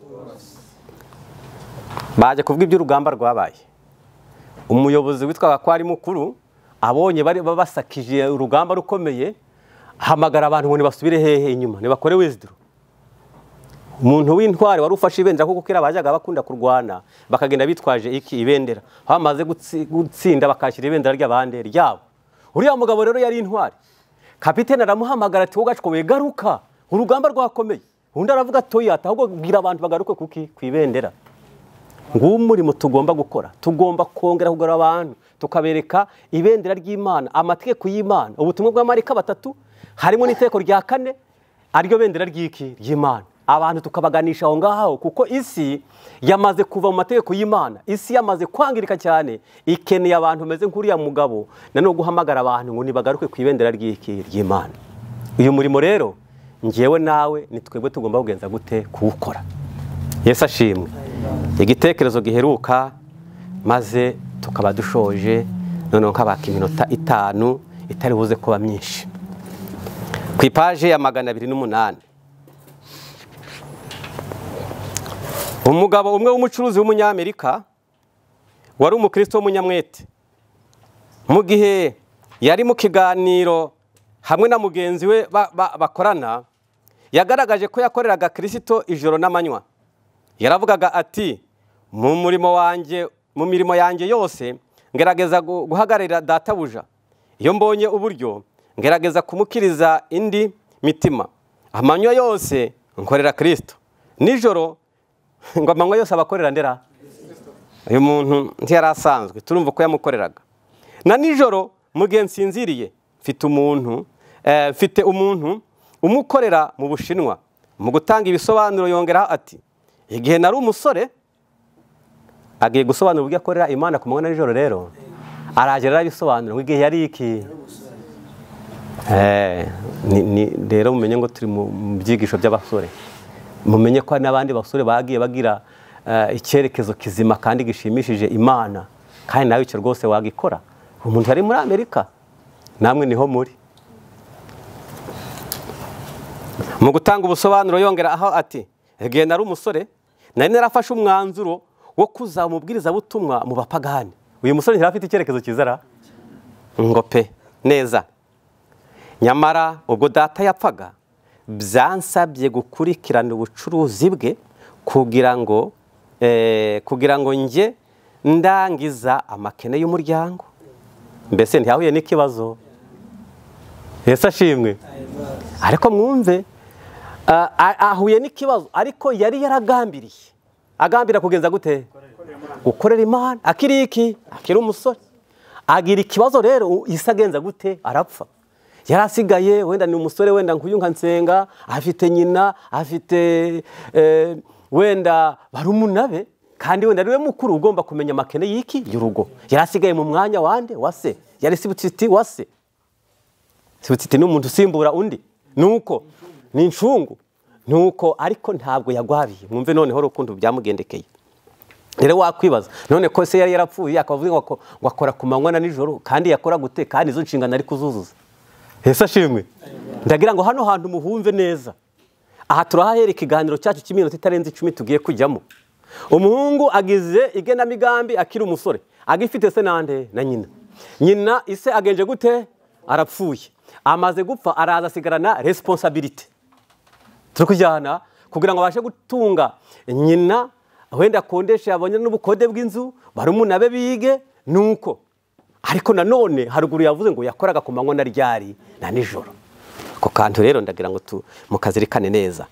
baje kuvuga iby'urugamba rwabaye umuyobozi witwaga ko ari mukuru abonye bari basakije urugamba rukomeye ahamagara abantu ngo nibasubire hehe inyuma nibakore wizidiro umuntu w'intwari wari ufashe ibendera kuko kera bajyaga bakunda kurwana bakagenda bitwaje iki ibendera aho bamaze gutsi- gutsinda bakashyira ibendera ry'abandi ryabo uriya mugabo rero yari intwari kapitene aramuhamagara ati wowe gacokoye garuka urugamba rwakomeye undi aravuga toyata ahubwo bwira abantu bagaruke kuki ku ibendera nguwo umurimo tugomba gukora tugomba kongera kugura abantu tukabereka ibendera ry'imana amategeko y'imana ubutumwa bw'amarika batatu harimo n'itegeko rya kane ariryo bendera ry'iki ry'imana abantu tukabaganisha aho ngaho kuko isi yamaze kuva mu mategeko y'imana isi yamaze kwangirika cyane ikeneye abantu bameze nk'uriya mugabo nanone guhamagara abantu ngo nibagaruke ku ibendera ry'iki ry'imana uyu murimo rero ngewe nawe ni twebwe tugomba kugenza gute kuwukora yesu ashimwe igitekerezo giheruka maze tukaba dushoje noneho nkabaka iminota itanu itari buze kuba myinshi ku ipaje ya magana abiri n'umunani umugabo umwe w'umucuruzi w'umunyamerika wari umukristo w'umunyamwete mu gihe yari mu kiganiro hamwe na mugenzi we ba- ba- bakorana yagaragaje ko yakoreraga kirisito ijoro n'amanywa yaravugaga ati mu murimo wanjye mu mirimo yanjye yose ngerageza gu- guhagararira databuja iyo mbonye uburyo ngerageza kumukiriza indi mitima amanywa yose nkorera kirisito nijoro ngo amanywa yose abakorera ndera uyu muntu ntiyari asanzwe turumva ko yamukoreraga na nijoro mu gihe nsinziriye mfite umuntu eh, mfite umuntu umukorera mu bushinwa mu gutanga ibisobanuro yongeraho ati igihe nari umusore agiye gusobanura uburyo akorera imana ku manywa na nijoro rero araje arabisobanura ngo igihe yari iki Eh, ni- ni- rero mumenye ngo turi mu mu byigisho by'abasore mumenye ko hari n'abandi basore bagiye bagira eh, icyerekezo kizima kandi gishimishije imana kandi nawe icyo rwose wagikora umuntu yari muri amerika namwe niho muri mu gutanga ubusobanuro yongera aho ati igihe nari umusore nari narafashe umwanzuro wo kuzaba umubwirizabutumwa mu bapagani uyu musore ntiyari afite icyerekezo kizara ngo pe neza nyamara ubwo data yapfaga byansabye gukurikirana ubucuruzi bwe kugira ngo eh, kugira ngo njye ndangiza amakene y'umuryango mbese ntiyahuye n'ikibazo ese ashimwe ariko mwumve ah, ah, ahuye n'ikibazo ariko yari yaragambiriye agambira kugenza gute gukorera imana akiri iki akiri umusore agira ikibazo rero isa agenza gute arapfa yari asigaye wenda ni umusore wenda nkuyu nka nsenga afite nyina afite eh, wenda barumuna be kandi wenda ari we mukuru ugomba kumenya amakene y'iki y'urugo yari asigaye mu mwanya wande wa se yari sibutiti wa se sibutiti ni umuntu usimbura undi nuko ni incungu nuko ariko ntabwo yagwabiye mwumve noneho urukundo byamugendekeye rero wakwibaza none ko se yari yarapfuye akavuga ngo ako- ngo akora ku manywa na nijoro kandi yakora gute kandi izo nshingano ari kuzuzuza ese ashimwe ndagira ngo hano hantu muhumve neza aha turahaherera ikiganiro cyacu cy'iminota itarenze icumi tugiye kujyamo umuhungu agize igenamigambi akiri umusore agifite se nande na nyina nyina ise agenje gute arapfuye amaze gupfa araza asigarana resiponsabiriti turi kujyana kugira ngo abashe gutunga nyina wenda akondeshe abone n'ubukode bw'inzu barumuna be bige nuko ariko nanone haruguru yavuze ngo yakoraga ku manywa na ryari na nijoro ako kantu rero ndagira ngo tu- mukazirikane neza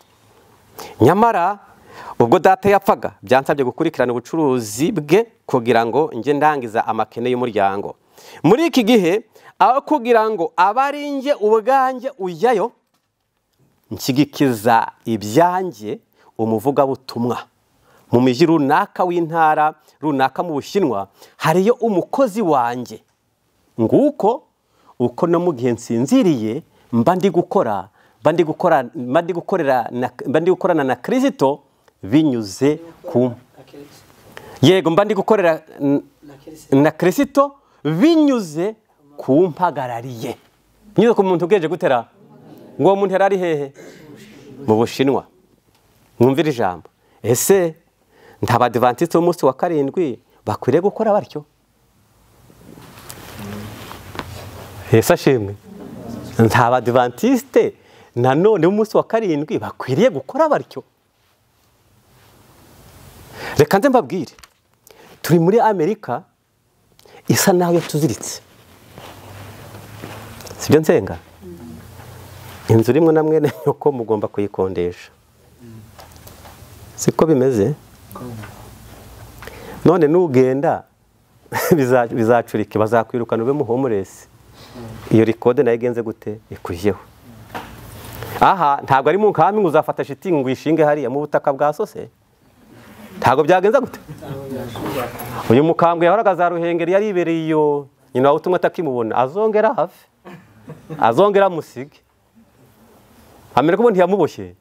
nyamara ubwo data yapfaga byansabye gukurikirana ubucuruzi bwe kugira ngo njye ndangiza amakene y'umuryango muri iki gihe aho kugira ngo abe ari njye ubwanjye ujyayo nshyigikiza ibyanjye umuvugabutumwa mu mujyi runaka w'intara runaka mu bushinwa hariyo umukozi wanjye nguko uko no mu gihe nsinziriye mba ndi gukora mba ndi gukora mba ndi gukorera na- mba ndi gukorana na kirisito binyuze ku yego mba ndi gukorera n- na kirisito binyuze ku mpagarariye binyuze ku muntu ubweje gutera ngo uwo muntu yari ari hehe mu bushinwa mwumvire ijambo ese nta badivantiste b'umunsi wa karindwi bakwiriye gukora batyo ese ashimwe nta badivantiste nanone b'umunsi wa karindwi bakwiriye gukora batyo reka nze mbabwire turi muri amerika isa naho yatuziritse sibyo nsenga inzu rimwe na mwene nyoko mugomba kuyikodesha siko bimeze none nugenda biza- bizacurike bazakwirukana ube muhomuresi iyo rikode nayo igenze gute ikujyeho aha ntabwo ari mu nkambi ngo uzafata shitingi ngo uyishinge hariya mu butaka bwa sose ntabwo byagenze gute uyu mukambwe yahoraga za ruhengeri yari ibereye iyo nyina wawe utumwe atakimubona azongera hafi azongera amusige amerika ubundi ntiyamuboshye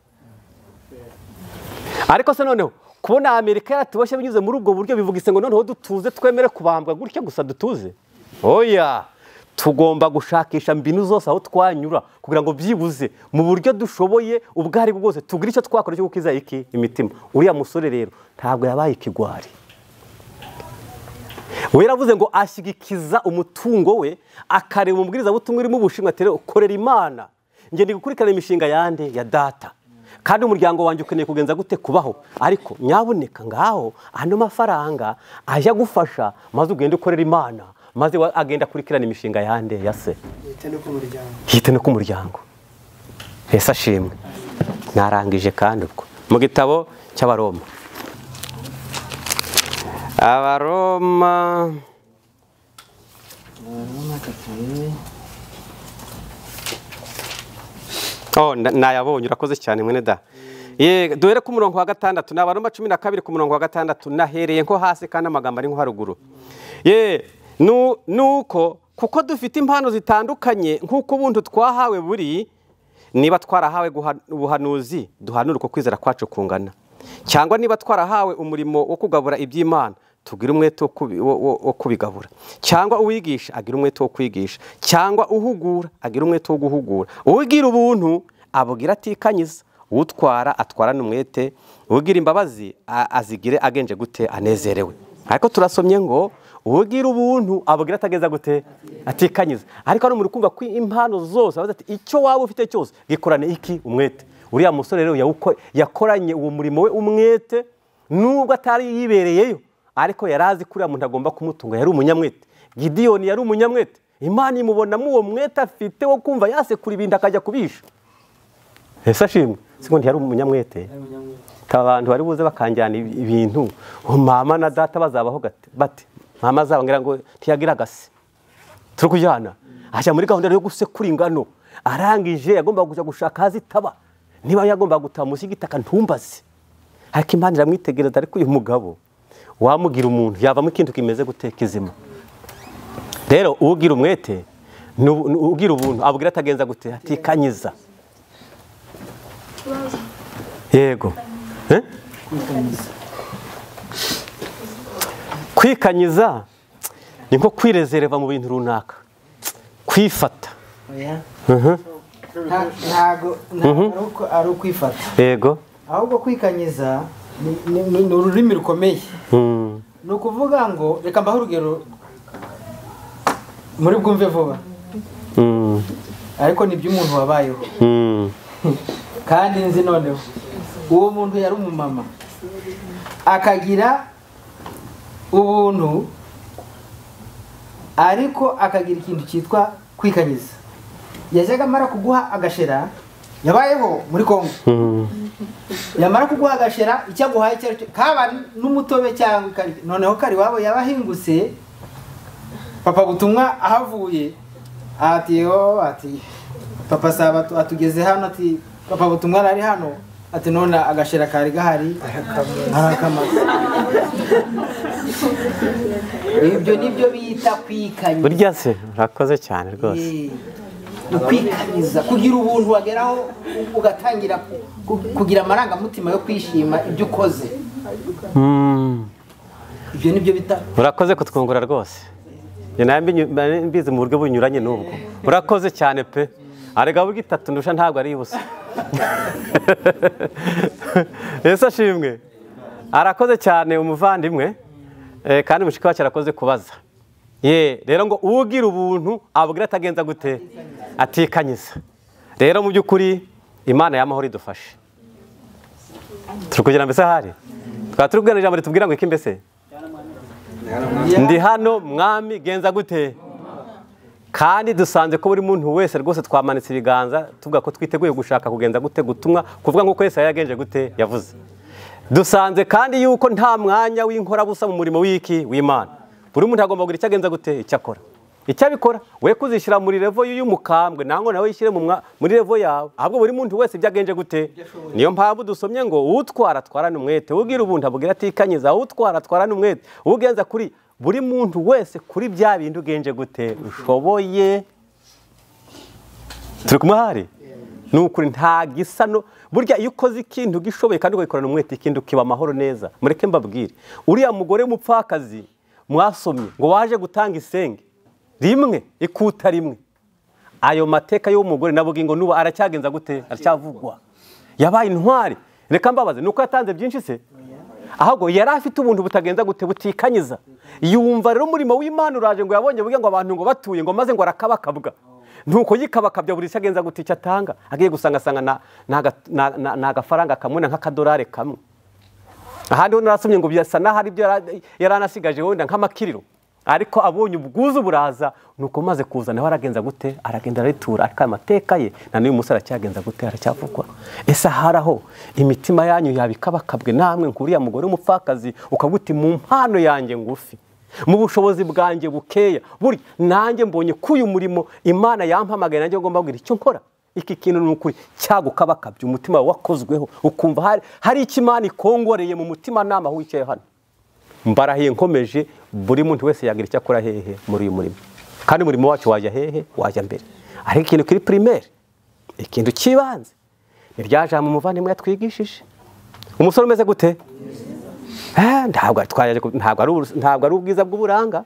ariko se noneho kubona amerika yaratuboshye binyuze muri ubwo buryo bivuga isengo noneho dutuze twemere kubambwa gutya gusa dutuze oya tugomba gushakisha mbinu zose aho twanyura kugira ngo byibuze mu buryo dushoboye ubwo ari bwo bwose tugire icyo twakora cyo gukiza iki imitima uriya musore rero ntabwo yabaye ikigwari we yaravuze ngo ashyigikiza umutungo we akareba umubwirizabutumwa urimo ubushinwa atere ukorera imana ngenda gukurikirana imishinga yande ya data kandi umuryango wanjye ukeneye kugenza gute kubaho ariko nyaboneka ngaho ano mafaranga ajya gufasha maze ugende ukorera imana maze wa- agenda akurikirana imishinga yande ya se Leta no ku muryango hite no ku muryango ese ashimwe narangije kandi ubwo mu gitabo cy'abaroma abaroma oh, na- nayabonye urakoze cyane mwene da Ye, duhere ku murongo wa gatandatu ni abaroma cumi na kabiri ku murongo wa gatandatu nahereye nko hasi kandi amagambo ari nko haruguru ye nu- nuko kuko dufite impano zitandukanye nk'uko ubundi twahawe buri niba twarahawe guha- ubuhanuzi duhanure uko kwizera kwacu kungana cyangwa niba twarahawe umurimo wo kugabura iby'imana tugire umwete wo kubi- wo- wo- wo kubigabura cyangwa uwigisha agira umwete wo kwigisha cyangwa uhugura agira umwete wo guhugura uwigira ubuntu abwira atikanyiza utwara atwarana umwete ugira imbabazi a- azigire agenje gute anezerewe ariko turasomye ngo ugira ubuntu abwira atageza gute atikanyiza ariko hano muri kumva ko impano zose aravuze ati icyo waba ufite cyose gikorane iki umwete uriya musore rero yawuko- yakoranye uwo murimo we umwete nubwo atari yibereyeyo ariko yari azi ko uriya muntu agomba kumutunga yari umunyamwete gidiyoni yari umunyamwete imana imubonamo uwo mwete afite wo kumva yasekura ibintu akajya kubisha ese ashimwe siko ntiyari umunyamwete aba abantu bari buze bakanjyana ibi- ibintu ubu mama na data bazabaho gate- bate mama azaba ngira ngo ntiyagira agase turi kujyana ajya muri gahunda yo gusekura ingano arangije yagombaga kujya gushaka aho azitaba niba yagombaga gutaha munsi y'igitaka ntumbaze ariko imana iramwitegereza ariko uyu mugabo wamugira umuntu yavamo ikintu kimeze guteka izima rero ugira umwete ni ubu- ni ugira ubuntu abwira atagenza gute atikanyiza yego Eh? kwikanyiza ni nko kwirezereva mu bintu runaka kwifata oya Mhm. Nta- ntago ntago ari uko- ari ukwifata yego ahubwo kwikanyiza ni- ni- ni ni ururimi rukomeye Mm. ni ukuvuga ngo reka mbaho urugero muri bwumve vuba Mm. ariko ni iby'umuntu wabayeho Mm. kandi nzi noneho uwo muntu yari umumama akagira ubuntu ariko akagira ikintu cyitwa kwikanyiza yajyaga amara kuguha agashera yabayeho muri kongo Mm. yamara kuguha agashera icyo aguhaye icyo ari cyo kaba n'umutobe cyangwa ikari- noneho kari wabo yabahingutse papa butumwa ahavuye ati yo ati papa sabato atugeze hano ati papa butumwa ari hano ati none agashera kari gahari arakamaze ibyo nibyo bita kwikanyiza burya se urakoze cyane rwose Eh, ukwikanyiza kugira ubuntu wageraho ugatangira ku- ku- kugira amarangamutima yo kwishima ibyo ukoze Mm. ibyo nibyo bita urakoze kutwungura rwose njye nawe mbi- nari mbizi mu buryo bunyuranye n'ubwo urakoze cyane pe arega burya itatu ndusha ntabwo ari ibusa ese ashimwe arakoze cyane umuvandimwe eh, kandi mushiki wacu arakoze kubaza ye rero ngo ugira ubuntu abwira atagenza gute atikanyiza rero mu by'ukuri imana y'amahoro idufashe turi kugira mbese ahari twaba turi kubwira ijambo ritubwira ngo iki mbese ndi hano mwami genza gute kandi dusanze ko buri muntu wese rwose twamanitse ibiganza tuvuga ko twiteguye gushaka kugenza gute gutumwa kuvuga nk'uko yesi yagenje gute yavuze dusanze kandi yuko nta mwanya w'inkorabusa mu murimo w'iki w'imana buri muntu agomba kugira icyo agenza gute icyo akora icyo abikora we kuzishyira muri revo y'umukambwe nangwa nawe yishyire mu mwa- muri revo yawe ahubwo buri muntu wese ibyo agenje gute niyo mpamvu dusomye ngo utwara atwarane umwete ugira ubundi abwira atikanyiza utwara atwarane umwete ugenza kuri buri muntu wese kuri bya bintu ugenje gute ushoboye turi kumwe hari ni ukuri nta gisa no burya iyo ukoze ikintu gishoboye kandi ukagikorana umwete ikindi ukiba amahoro neza mureke mbabwire uriya mugore w'umupfakazi mwasomye ngo waje gutanga isenge rimwe ikuta rimwe ayo mateka y'umugore navuga ngo nuba aracyagenza gute aracyavugwa yabaye intwari reka mbabaze ni uko yatanze byinshi se ahubwo yari afite ubuntu butagenza gute butikanyiza yumva rero umurimo w'imana uraje ngo yabonye burya ngo abantu ngo batuye ngo maze ngo arakabakabwa nuko yikabakabya buri agenza gutya icyo atanga agiye gusanga asanga na- na aga- na- na- ni agafaranga kamwe na nk'akadolari kamwe ahandi ho narasomye ngo birasa n'aho ari byo yara- yari anasigaje wenda nk'amakiriro ariko abonye ubwuzu buraza nuko maze kuza nawe aragenza gute aragenda aritura ariko aya mateka ye na n'uyu munsi aracyagenza gute aracyavugwa ese ahari aho imitima yanyu yabikabakabwe namwe nkuriya mugore w'umupfakazi ukavuga uti mu mpano yanjye ngufi mu bushobozi bwanjye bukeya buri nanjye mbonye ko uyu murimo imana yampamagaye nanjye ngomba kugira icyo nkora iki kintu ni ukuri cyagukabakabye umutima wawe wakozweho ukumva hari hari icyo imana ikongoreye mu mutima nama aho wicaye hano mbarahiye nkomeje buri muntu wese yagira icyo akora hehe muri uyu murimo kandi umurimo wacu wajya hehe wajya mbere ariko ikintu kiri pirimeri ikintu cy'ibanze ni rya jambo umuvandimwe yatwigishije umusore umeze gute Eh, ntabwo ari- twajya ku- ntabwo ari ubus- ntabwo ari ubwiza bw'uburanga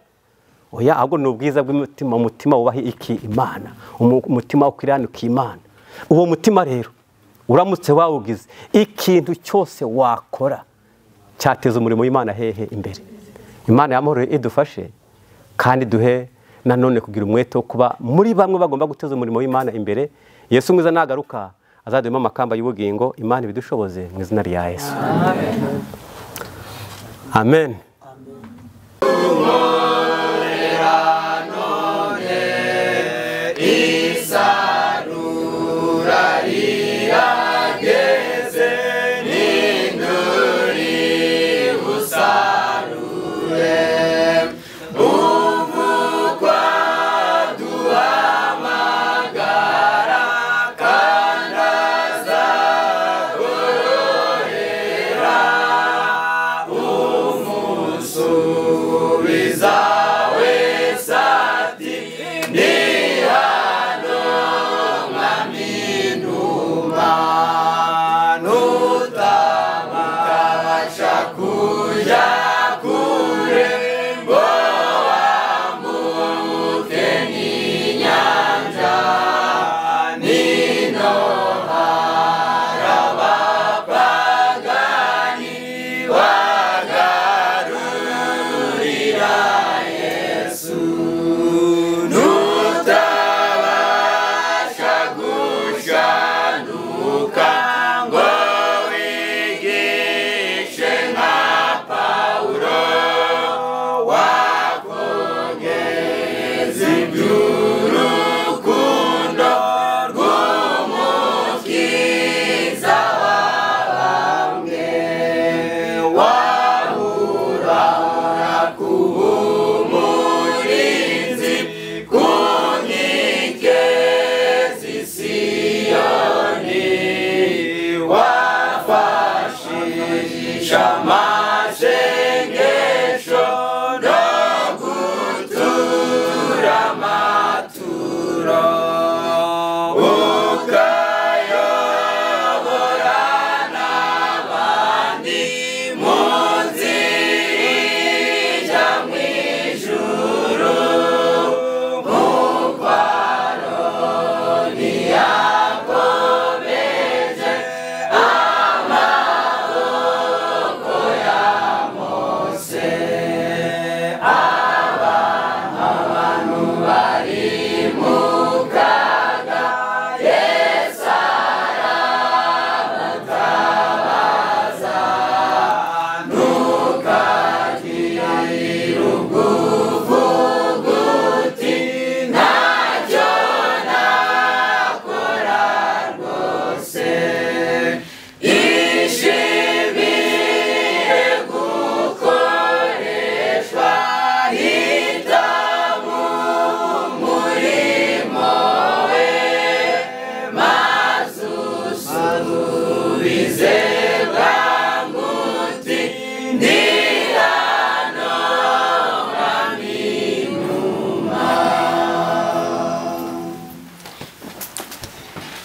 oya ahubwo ni ubwiza bw'umutima umutima wubaha iki imana umu- umutima ukiranuka imana uwo mutima rero uramutse wawugize ikintu cyose wakora cyateza umurimo w'imana hehe imbere imana yamahoro idufashe kandi duhe nanone kugira umwete wo kuba muri bamwe bagomba guteza umurimo w'imana imbere yesu mwiza nagaruka azaduhemo amakamba y'ubugingo imana ibidushoboze mu izina rya yesu amen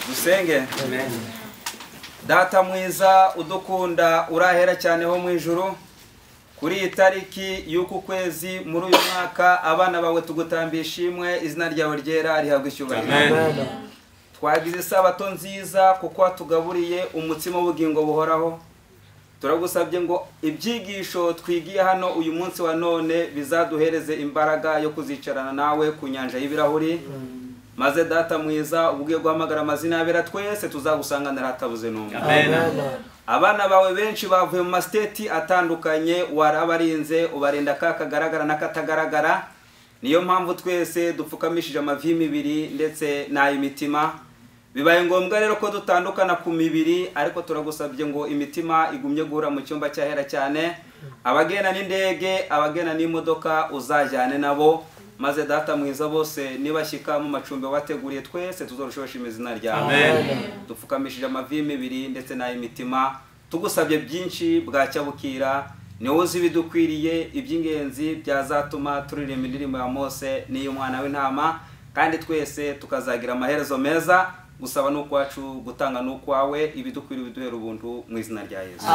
dusenge data mwiza udukunda urahera cyane ho mu ijuru kuri iyi tariki y'uku kwezi muri uyu mwaka abana bawe tugutamba ishimwe izina ryawe ryera rihabwa icyubahiro twagize isabato nziza kuko watugaburiye umutsima w'ubugingo buhoraho turagusabye ngo ibyigisho twigiye hano uyu munsi wa none bizaduhereze imbaraga yo kuzicarana nawe ku nyanja y'ibirahuri maze data mwiza ubwiye guhamagara amazina yabera twese tuzagusanganira hatabuze n'umwe abana bawe benshi bavuye mu masiteti atandukanye warabarinze ubarinda ka kagaragara n'akatagaragara niyo mpamvu twese dupfukamishije amavi y'imibiri ndetse n'ay'imitima bibaye ngombwa rero ko dutandukana ku mibiri ariko turagusabye ngo imitima igumye guhura mu cyumba cyahera cyane abagenda n'indege abagenda n'imodoka uzajyane nabo maze data mwiza bose nibashyika mu macumbi wabateguriye twese tuzarushosha izina ryawe dupfukamishije amavi y'imibiri ndetse n'ay'imitima tugusabye byinshi bwacya bukira niwe uzi ibidukwiriye iby'ingenzi byazatuma turirimba indirimbo ya mose n'iy'umwana w'intama kandi twese tukazagira amaherezo meza gusaba ni ukwacu gutanga ni ukwawe ibidukwiriye biduhera ubuntu mu izina rya yesu